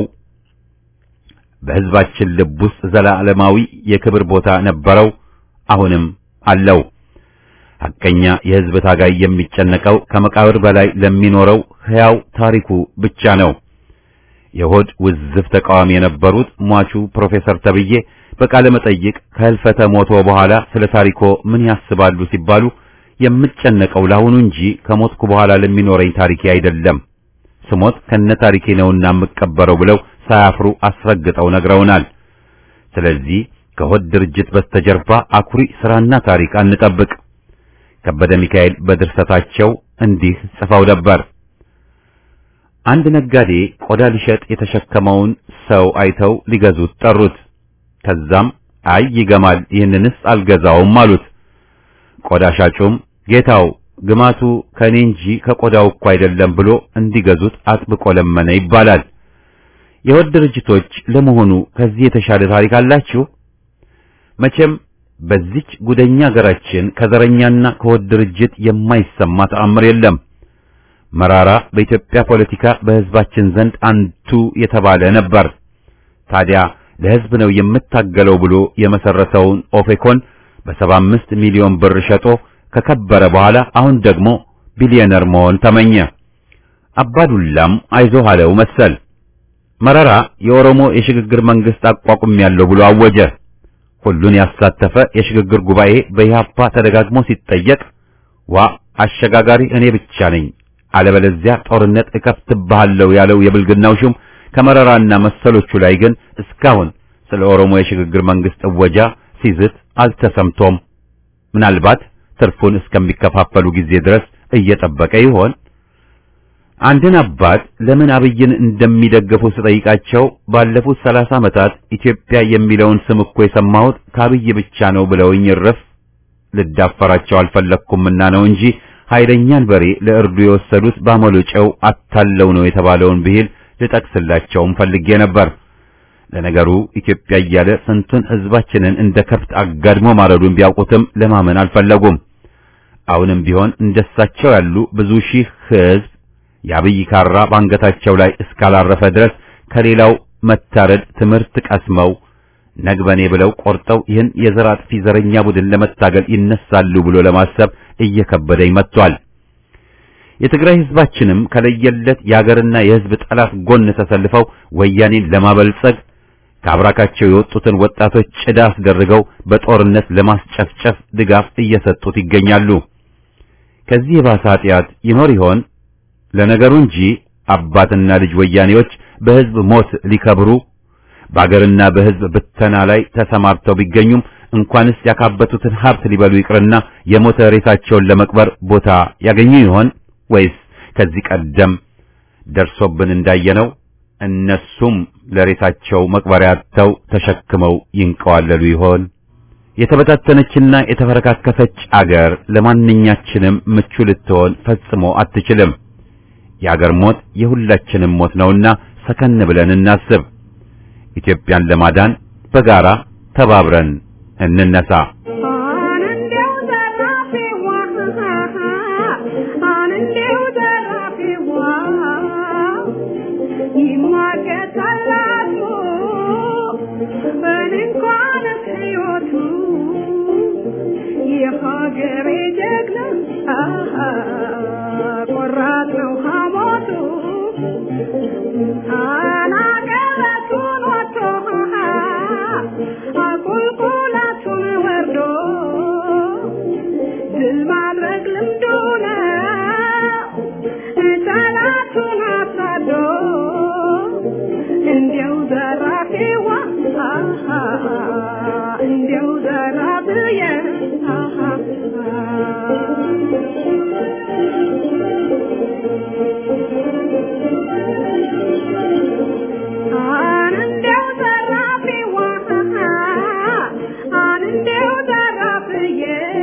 Speaker 1: በሕዝባችን ልብ ውስጥ ዘላለማዊ የክብር ቦታ ነበረው፣ አሁንም አለው። ሐቀኛ የሕዝብ ታጋይ የሚጨነቀው ከመቃብር በላይ ለሚኖረው ሕያው ታሪኩ ብቻ ነው። የሆድ ውዝፍ ተቃዋሚ የነበሩት ሟቹ ፕሮፌሰር ተብዬ በቃለ መጠይቅ ከህልፈተ ሞቶ በኋላ ስለ ታሪኮ ምን ያስባሉ ሲባሉ የምጨነቀው ለአሁኑ እንጂ ከሞትኩ በኋላ ለሚኖረኝ ታሪኬ አይደለም። ስሞት ከነ ታሪኬ ነውና የምቀበረው ብለው ሳያፍሩ አስረግጠው ነግረውናል። ስለዚህ ከሆድ ድርጅት በስተጀርባ አኩሪ ስራና ታሪክ አንጠብቅ። ከበደ ሚካኤል በድርሰታቸው እንዲህ ጽፈው ነበር። አንድ ነጋዴ ቆዳ ሊሸጥ የተሸከመውን ሰው አይተው ሊገዙት ጠሩት። ከዛም አይ ይገማል፣ ይህንንስ አልገዛውም አሉት። ቆዳ ሻጩም ጌታው ግማቱ ከኔ እንጂ ከቆዳው እኮ አይደለም ብሎ እንዲገዙት አጥብቆ ለመነ ይባላል። የሆድ ድርጅቶች ለመሆኑ ከዚህ የተሻለ ታሪክ አላችሁ? መቼም በዚች ጉደኛ ሀገራችን ከዘረኛና ከሆድ ድርጅት የማይሰማ ተአምር የለም። መራራ በኢትዮጵያ ፖለቲካ በሕዝባችን ዘንድ አንቱ የተባለ ነበር። ታዲያ ለሕዝብ ነው የምታገለው ብሎ የመሰረተውን ኦፌኮን በሰባ አምስት ሚሊዮን ብር ሸጦ ከከበረ በኋላ አሁን ደግሞ ቢሊዮነር መሆን ተመኘ። አባዱላም አይዞህ አለው መሰል። መረራ የኦሮሞ የሽግግር መንግስት አቋቁም ያለው ብሎ አወጀ። ሁሉን ያሳተፈ የሽግግር ጉባኤ በኢህአፓ ተደጋግሞ ሲጠየቅ ዋ አሸጋጋሪ እኔ ብቻ ነኝ፣ አለበለዚያ ጦርነት እከፍትብሃለሁ ያለው የብልግናው ሹም ከመረራና መሰሎቹ ላይ ግን እስካሁን ስለ ኦሮሞ የሽግግር መንግስት እወጃ ሲዝት አልተሰምቶም። ምናልባት ትርፉን እስከሚከፋፈሉ ጊዜ ድረስ እየጠበቀ ይሆን? አንድን አባት ለምን አብይን እንደሚደግፉ ስጠይቃቸው ባለፉት ሰላሳ ዓመታት ኢትዮጵያ የሚለውን ስም እኮ የሰማሁት ከአብይ ብቻ ነው ብለውኝ እረፍ ልዳፈራቸው አልፈለግኩምና ነው እንጂ ኃይለኛን በሬ ለእርዱ የወሰዱት ባመሎ ጨው አታለው ነው የተባለውን ብሂል ልጠቅስላቸውም ፈልጌ ነበር። ለነገሩ ኢትዮጵያ እያለ ስንቱን ሕዝባችንን እንደ ከብት አጋድሞ ማረዱን ቢያውቁትም ለማመን አልፈለጉም። አሁንም ቢሆን እንደሳቸው ያሉ ብዙ ሺህ ሕዝብ የአብይ ካራ ባንገታቸው ላይ እስካላረፈ ድረስ ከሌላው መታረድ ትምህርት ቀስመው ነግበኔ ብለው ቆርጠው ይህን የዘር አጥፊ ዘረኛ ቡድን ለመታገል ይነሳሉ ብሎ ለማሰብ እየከበደኝ መጥቷል። የትግራይ ሕዝባችንም ከለየለት የአገርና የሕዝብ ጠላት ጎን ተሰልፈው ወያኔን ለማበልጸግ ከአብራካቸው የወጡትን ወጣቶች ጭዳ አስደርገው በጦርነት ለማስጨፍጨፍ ድጋፍ እየሰጡት ይገኛሉ። ከዚህ የባሰ ኃጢአት ይኖር ይሆን? ለነገሩ እንጂ አባትና ልጅ ወያኔዎች በሕዝብ ሞት ሊከብሩ በአገርና በሕዝብ ብተና ላይ ተሰማርተው ቢገኙም እንኳንስ ያካበቱትን ሀብት ሊበሉ ይቅርና የሞተ ሬሳቸውን ለመቅበር ቦታ ያገኙ ይሆን? ወይስ ከዚህ ቀደም ደርሶብን እንዳየነው እነሱም ለሬሳቸው መቅበሪያ አጥተው ተሸክመው ይንቀዋለሉ ይሆን? የተበታተነችና የተፈረካከሰች አገር ለማንኛችንም ምቹ ልትሆን ፈጽሞ አትችልም። የአገር ሞት የሁላችንም ሞት ነውና ሰከን ብለን እናስብ። ኢትዮጵያን ለማዳን በጋራ ተባብረን እንነሳ።
Speaker 3: የሀገሬ ጀግና ቆራጥ ነው ሐሞቱ አናገረቱን ወጥቶ አቁልቁለቱን ወርዶ ድል ማድረግ ልምዱ ነው ጠላቱን አሳዶ እንዲያው ዘራፊዋ እንዲያው ዘራብየ አንዴው ዘራፊዋ አንዴው ዘራፍዬ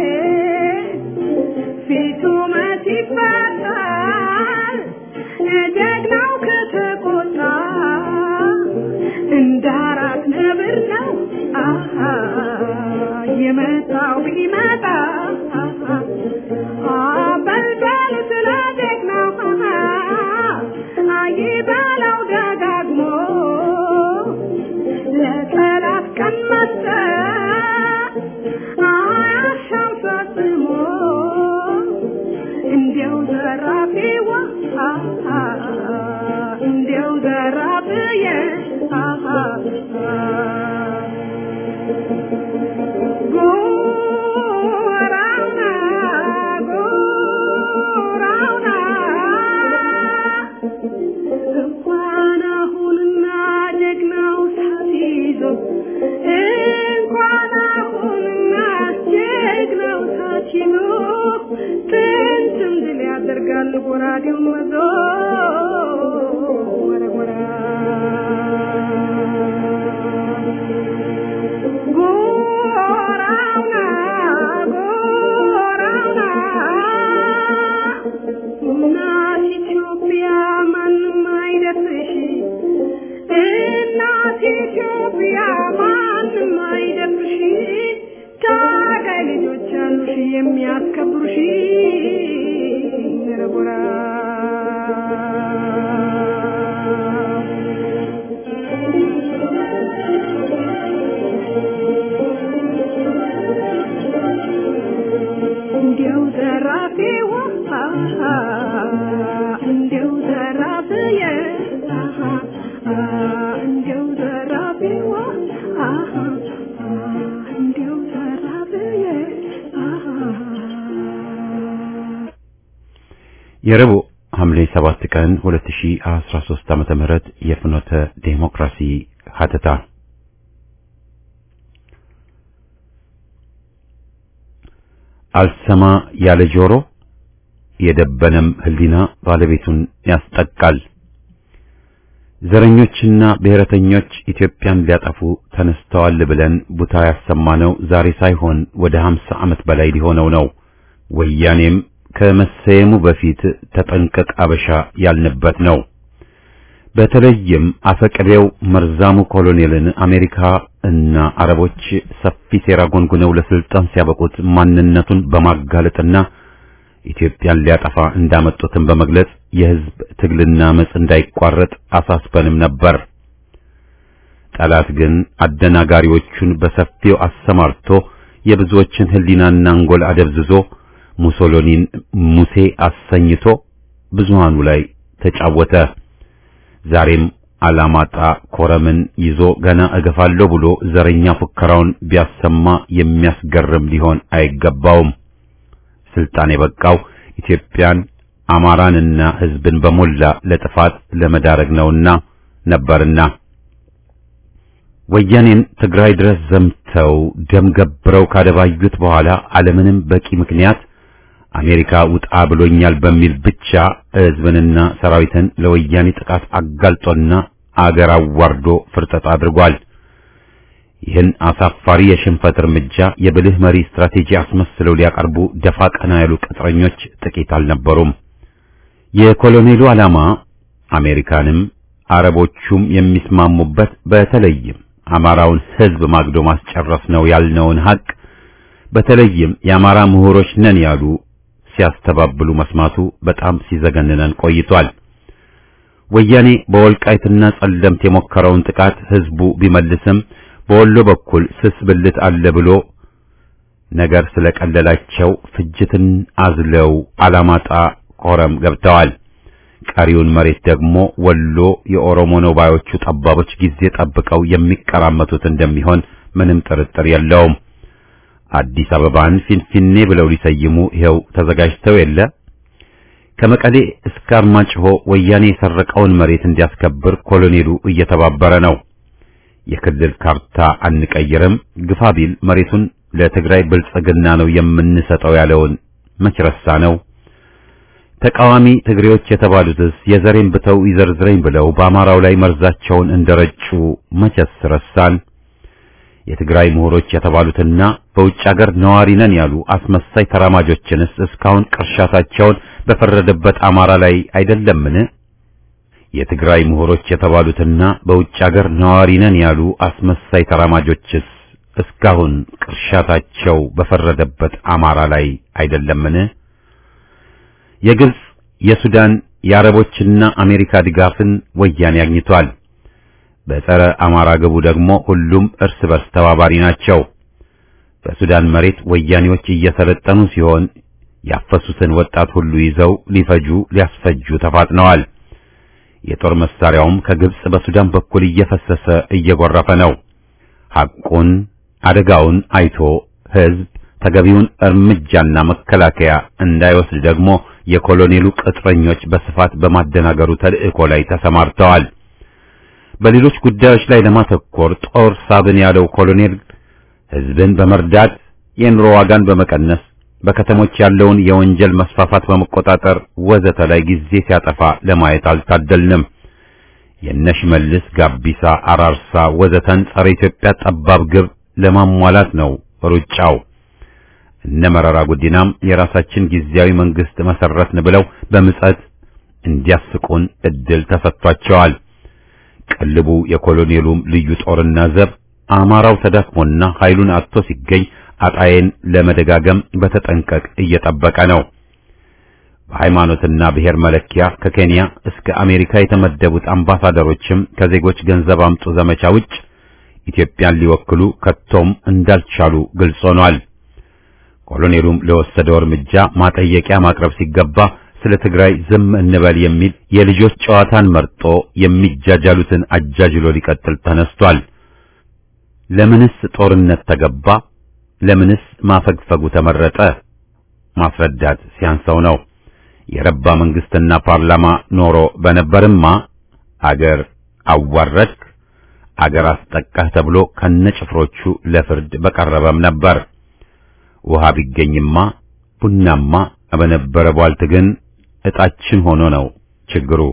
Speaker 3: ፊቱ መች ይፈታል ጀግናው ከተቆጣ እንደ አራት ነብር ነው የመጣው ቢመጣ በልበል ስለ ጀግናው ይበለው ደጋግሞ ለጠላት ቀን መስጠት አያሻም ፈጽሞ እንዲያው ዘራፊዋ እንዲያው ዘራፍዬ ያደርጋል ጎራዴው መዞ ወረወራ ጎራውና ጎራውና እናት ኢትዮጵያ ማንም አይደርስሽ እናት ኢትዮጵያ ማንም አይደርስሽ ታጋይ ልጆች አሉሽ የሚያስከብሩሽ ነረጎራ እንዲያው ዘራፊዋ እንዲያው ዘራፊዬ እንዲያው ዘራፊዋ እንዲያው ዘራፊዬ
Speaker 1: የረቡዕ ሐምሌ 7 ቀን 2013 ዓመተ ምህረት የፍኖተ ዴሞክራሲ ሀተታ አልሰማ ያለ ጆሮ የደበነም ሕሊና ባለቤቱን ያስጠቃል። ዘረኞችና ብሔረተኞች ኢትዮጵያን ሊያጠፉ ተነስተዋል ብለን ቡታ ያሰማነው ዛሬ ሳይሆን ወደ 50 ዓመት በላይ ሊሆነው ነው። ወያኔም ከመሰየሙ በፊት ተጠንቀቅ አበሻ ያልንበት ነው። በተለይም አፈቅሬው መርዛሙ ኮሎኔልን አሜሪካ እና አረቦች ሰፊ ሴራ ጎንጉነው ለስልጣን ሲያበቁት ማንነቱን በማጋለጥና ኢትዮጵያን ሊያጠፋ እንዳመጡትን በመግለጽ የሕዝብ ትግልና አመጽ እንዳይቋረጥ አሳስበንም ነበር። ጠላት ግን አደናጋሪዎቹን በሰፊው አሰማርቶ የብዙዎችን ሕሊናና አንጎል አደብዝዞ ሙሶሎኒን ሙሴ አሰኝቶ ብዙሃኑ ላይ ተጫወተ። ዛሬም አላማጣ ኮረምን ይዞ ገና እገፋለሁ ብሎ ዘረኛ ፉከራውን ቢያሰማ የሚያስገርም ሊሆን አይገባውም። ስልጣን የበቃው ኢትዮጵያን አማራንና ሕዝብን በሞላ ለጥፋት ለመዳረግ ነውና ነበርና ወያኔን ትግራይ ድረስ ዘምተው ደም ገብረው ካደባዩት በኋላ አለምንም በቂ ምክንያት አሜሪካ ውጣ ብሎኛል በሚል ብቻ ሕዝብንና ሰራዊትን ለወያኔ ጥቃት አጋልጦና አገር አዋርዶ ፍርጠጣ አድርጓል። ይህን አሳፋሪ የሽንፈት እርምጃ የብልህ መሪ ስትራቴጂ አስመስለው ሊያቀርቡ ደፋ ቀና ያሉ ቅጥረኞች ጥቂት አልነበሩም። የኮሎኔሉ ዓላማ አሜሪካንም አረቦቹም የሚስማሙበት በተለይም አማራውን ሕዝብ ማግዶ ማስጨረስ ነው ያልነውን ሀቅ በተለይም የአማራ ምሁሮች ነን ያሉ ሲያስተባብሉ መስማቱ በጣም ሲዘገንነን ቆይቷል። ወያኔ በወልቃይትና ጸለምት የሞከረውን ጥቃት ሕዝቡ ቢመልስም በወሎ በኩል ስስ ብልት አለ ብሎ ነገር ስለቀለላቸው ፍጅትን አዝለው አላማጣ ኮረም ገብተዋል። ቀሪውን መሬት ደግሞ ወሎ የኦሮሞ ነው ባዮቹ ጠባቦች ጊዜ ጠብቀው የሚቀራመቱት እንደሚሆን ምንም ጥርጥር የለውም። አዲስ አበባን ፊንፊኔ ብለው ሊሰይሙ ይኸው ተዘጋጅተው የለ። ከመቀሌ እስከ አርማጭሆ ወያኔ የሰረቀውን መሬት እንዲያስከብር ኮሎኔሉ እየተባበረ ነው። የክልል ካርታ አንቀይርም፣ ግፋ ቢል መሬቱን ለትግራይ ብልጽግና ነው የምንሰጠው ያለውን መች ረሳ ነው። ተቃዋሚ ትግሬዎች የተባሉትስ የዘሬን ብተው ይዘርዝረኝ ብለው በአማራው ላይ መርዛቸውን እንደረጩ መቸስ ረሳን። የትግራይ ምሁሮች የተባሉትና በውጭ አገር ነዋሪ ነን ያሉ አስመሳይ ተራማጆችንስ እስካሁን ቅርሻታቸውን በፈረደበት አማራ ላይ አይደለምን? የትግራይ ምሁሮች የተባሉትና በውጭ አገር ነዋሪ ነን ያሉ አስመሳይ ተራማጆችስ እስካሁን ቅርሻታቸው በፈረደበት አማራ ላይ አይደለምን? የግብጽ፣ የሱዳን፣ የአረቦችና አሜሪካ ድጋፍን ወያኔ አግኝቷል። በጸረ አማራ ግቡ ደግሞ ሁሉም እርስ በርስ ተባባሪ ናቸው። በሱዳን መሬት ወያኔዎች እየሰለጠኑ ሲሆን ያፈሱትን ወጣት ሁሉ ይዘው ሊፈጁ ሊያስፈጁ ተፋጥነዋል። የጦር መሳሪያውም ከግብጽ በሱዳን በኩል እየፈሰሰ እየጎረፈ ነው። ሐቁን አደጋውን አይቶ ሕዝብ ተገቢውን እርምጃና መከላከያ እንዳይወስድ ደግሞ የኮሎኔሉ ቅጥረኞች በስፋት በማደናገሩ ተልእኮ ላይ ተሰማርተዋል። በሌሎች ጉዳዮች ላይ ለማተኮር ጦር ሳብን ያለው ኮሎኔል ሕዝብን በመርዳት የኑሮ ዋጋን በመቀነስ በከተሞች ያለውን የወንጀል መስፋፋት በመቆጣጠር ወዘተ ላይ ጊዜ ሲያጠፋ ለማየት አልታደልንም። የነሽመልስ ጋቢሳ፣ አራርሳ ወዘተን ጸረ ኢትዮጵያ ጠባብ ግብ ለማሟላት ነው ሩጫው። እነ መረራ ጉዲናም የራሳችን ጊዜያዊ መንግስት መሰረትን ብለው በምጸት እንዲያስቁን እድል ተሰጥቷቸዋል። ቅልቡ የኮሎኔሉም ልዩ ጦርና ዘብ አማራው ተዳክሞና ኃይሉን አጥቶ ሲገኝ አጣዬን ለመደጋገም በተጠንቀቅ እየጠበቀ ነው። በሃይማኖትና ብሔር መለኪያ ከኬንያ እስከ አሜሪካ የተመደቡት አምባሳደሮችም ከዜጎች ገንዘብ አምጡ ዘመቻ ውጭ ኢትዮጵያን ሊወክሉ ከቶም እንዳልቻሉ ግልጽ ሆኗል። ኮሎኔሉም ለወሰደው እርምጃ ማጠየቂያ ማቅረብ ሲገባ ስለ ትግራይ ዝም እንበል የሚል የልጆች ጨዋታን መርጦ የሚጃጃሉትን አጃጅሎ ሊቀጥል ተነስቷል። ለምንስ ጦርነት ተገባ? ለምንስ ማፈግፈጉ ተመረጠ? ማስረዳት ሲያንሰው ነው። የረባ መንግስትና ፓርላማ ኖሮ በነበርማ አገር አዋረድክ፣ አገር አስጠቃህ ተብሎ ከነጭፍሮቹ ለፍርድ በቀረበም ነበር። ውሃ ቢገኝማ ቡናማ በነበረ ቧልት ግን እጣችን ሆኖ ነው ችግሩ።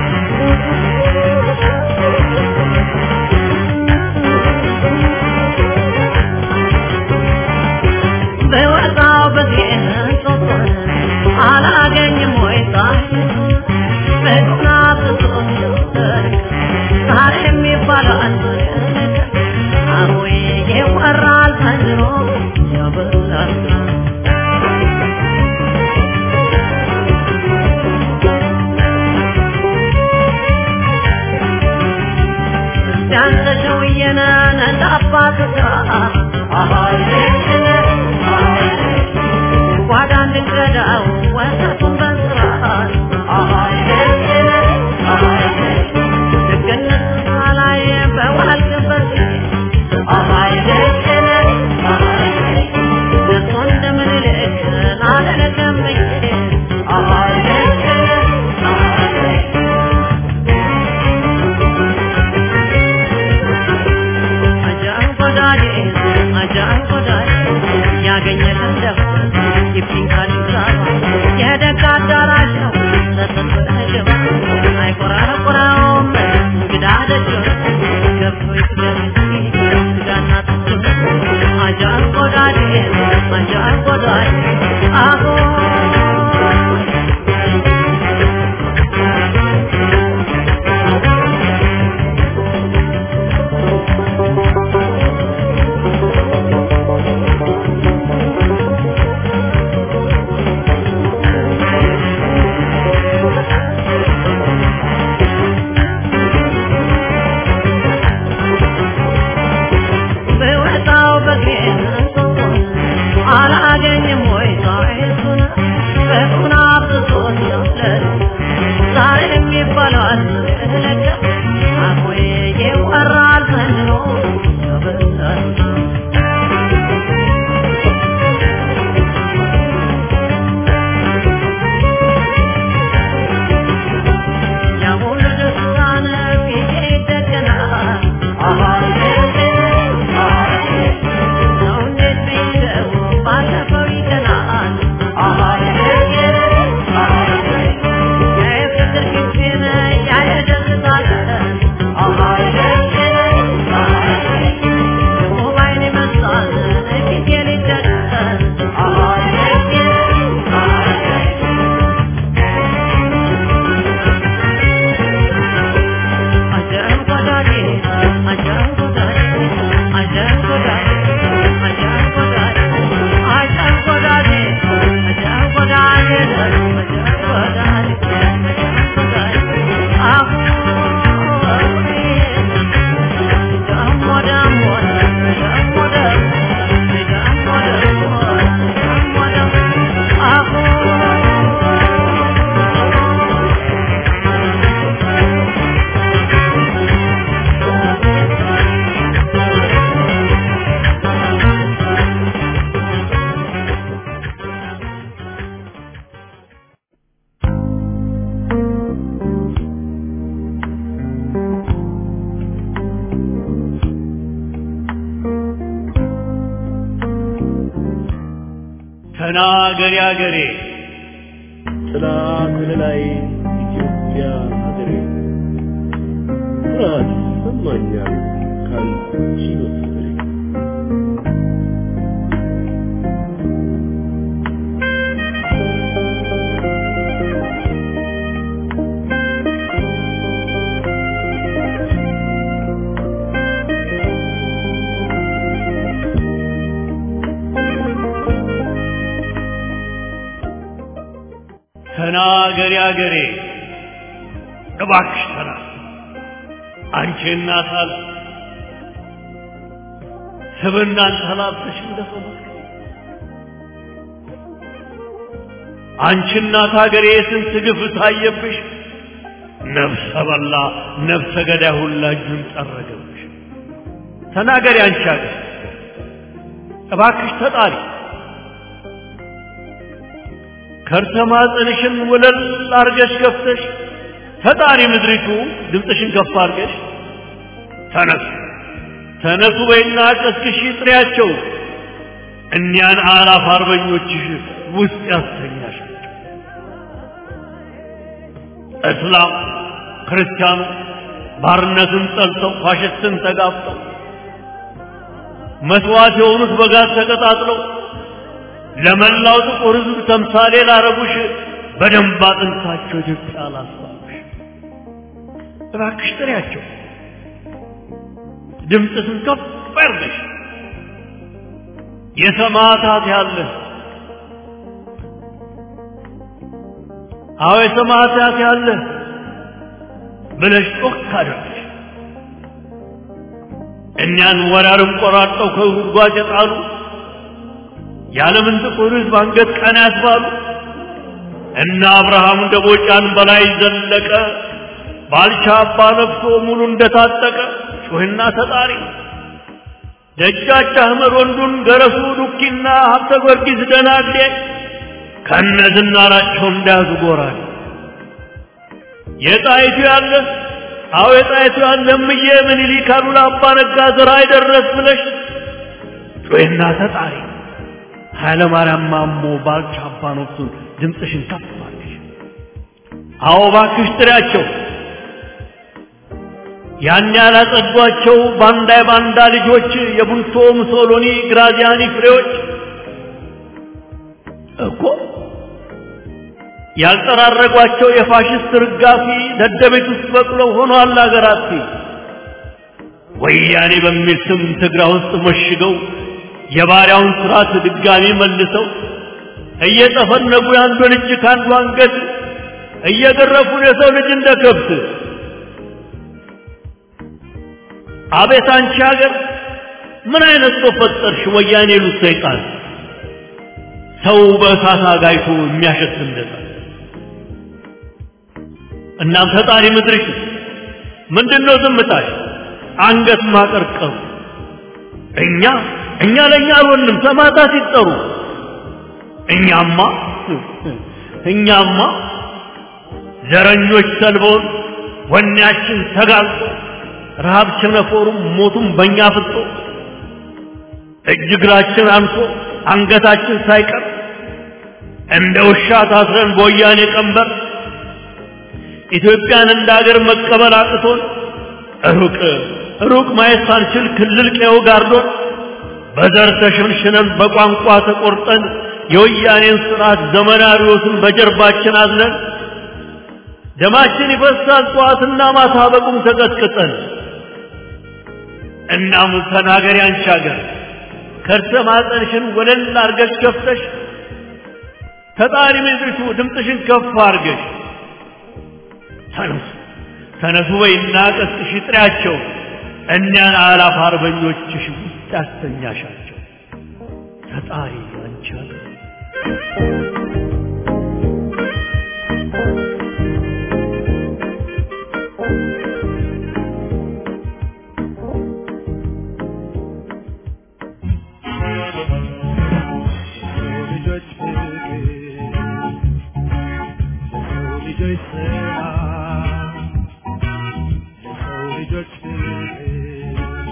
Speaker 3: Thank you.
Speaker 6: ተናገሪ አገሬ ጥላ ከለላይ ኢትዮጵያ ሀገሬ ኩራት ይሰማኛል ካንቺ በፍቅሬ ተናገሪ አገሬ እባክሽ ተናገሪ አንቺ እናት አለ ስብናን ተላብሰሽ እንደሰው አንቺ እናት ሀገሬ ስንት ግፍ ታየብሽ ነፍሰ በላ ነፍሰ ገዳይ ሁላ እጁን ጠረገብሽ ተናገሪ አንቺ ሀገር እባክሽ ተጣሪ ከርሰ ማህፀንሽን ወለል አርገሽ ከፍተሽ ፈጣሪ ምድሪቱ ድምፅሽን ከፍ አርገሽ ተነሱ ተነሱ በይና ቀስቅሽ ጥሪያቸው እኒያን አላፍ አርበኞችሽ ውስጥ ያስተኛሻቸው እስላም ክርስቲያኑ ባርነትን ጠልተው ፋሽስትን ተጋፍጠው መስዋዕት የሆኑት በጋዝ ተቀጣጥለው ለመላው ጥቁር ሕዝብ ተምሳሌ ላረጉሽ በደንብ አጥንታቸው ኢትዮጵያ ላስባሉሽ እባክሽ ጥሪያቸው ድምፅሽን ከፍ አድርገሽ የሰማዕታት ያለ አዎ የሰማዕታት ያለ ብለሽ ጮክ አድርገሽ እኛን ወራርም ቆራርጠው ከጉድጓድ የጣሉ የዓለምን ጥቁር ሕዝብ አንገት ቀና ያስባሉ እና አብርሃም ደቦጫን በላይ ዘለቀ ባልቻ አባ ነፍሶ ሙሉ እንደታጠቀ ጩህና ተጣሪ ደጃች አህመድ ወንዱን ገረሱ ዱኪና ሀብተ ጊዮርጊስ ደናግዴ ከነ ዝናራቸው እንዳያዙ ጎራል የጣይቱ ያለ አዎ የጣይቱ ያለ እምዬ ምኒልክ አሉላ አባ ነጋ ዘራ አይደረስ ብለሽ ጩህና ተጣሪ ኃይለ ማርያም ማሞ ባልቻ አባ ነፍሱን ድምፅሽን ከፍ አድርገሽ አዎ ባክሽ ጥሪያቸው ያን ያላጸዷቸው ባንዳ የባንዳ ልጆች የቡልቶ ሙሶሎኒ ግራዚያኒ ፍሬዎች እኮ ያልጠራረጓቸው የፋሽስት ርጋፊ ደደቤት ውስጥ በቅለው ሆኗል አገራት ወያኔ በሚል ስም ትግራ ውስጥ መሽገው የባሪያውን ስርዓት ድጋሚ መልሰው እየጠፈነጉ የአንዱን እጅ ከአንዱ አንገት እየገረፉን የሰው ልጅ እንደ ከብት አቤት አንቺ ሀገር ምን አይነት ሰው ፈጠርሽ? ወያኔ ሉት ሰይጣን ሰው በእሳት አጋይቶ የሚያሸት እንደዛ። እናም ፈጣሪ ምድርሽ ምንድነው ዝምታሽ? አንገት ማቀርቀሩ እኛ እኛ ለእኛ አልሆንም ሰማዕታት ሲጠሩ እኛማ እኛማ ዘረኞች ሰልበውን ወኔያችን ተጋልጦ ረሃብ ቸነፈሩም ሞቱም በእኛ ፍጦ እጅ እግራችን አንሶ አንገታችን ሳይቀር እንደ ውሻ ታስረን በወያኔ ቀንበር ኢትዮጵያን እንደ ሀገር መቀበል አቅቶን ሩቅ ሩቅ ማየት ሳንችል ክልል ቀየው ጋርዶን በዘር ተሸንሽነን በቋንቋ ተቆርጠን የወያኔን ስርዓት ዘመናዊዎትን በጀርባችን አዝነን ደማችን ይፈሳል ጠዋትና ማታ በቁም ተቀጥቅጠን እናም ተናገሪ አንቺ ሀገር ከርሰ ማፀንሽን ወለል አርገሽ ከፍተሽ ተጣሪ ምድሪቱ ድምፅሽን ከፍ አርገሽ ተነሱ ተነሱ በይና ቀስቅሽ ጥሪያቸው እኒያን አላፍ አርበኞችሽ ውስጥ ያስተኛሻቸው ተጣሪ አንቺ ሀገር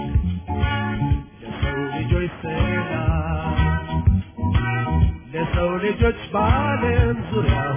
Speaker 7: ለሰው ልጆች በዓለም ዙሪያ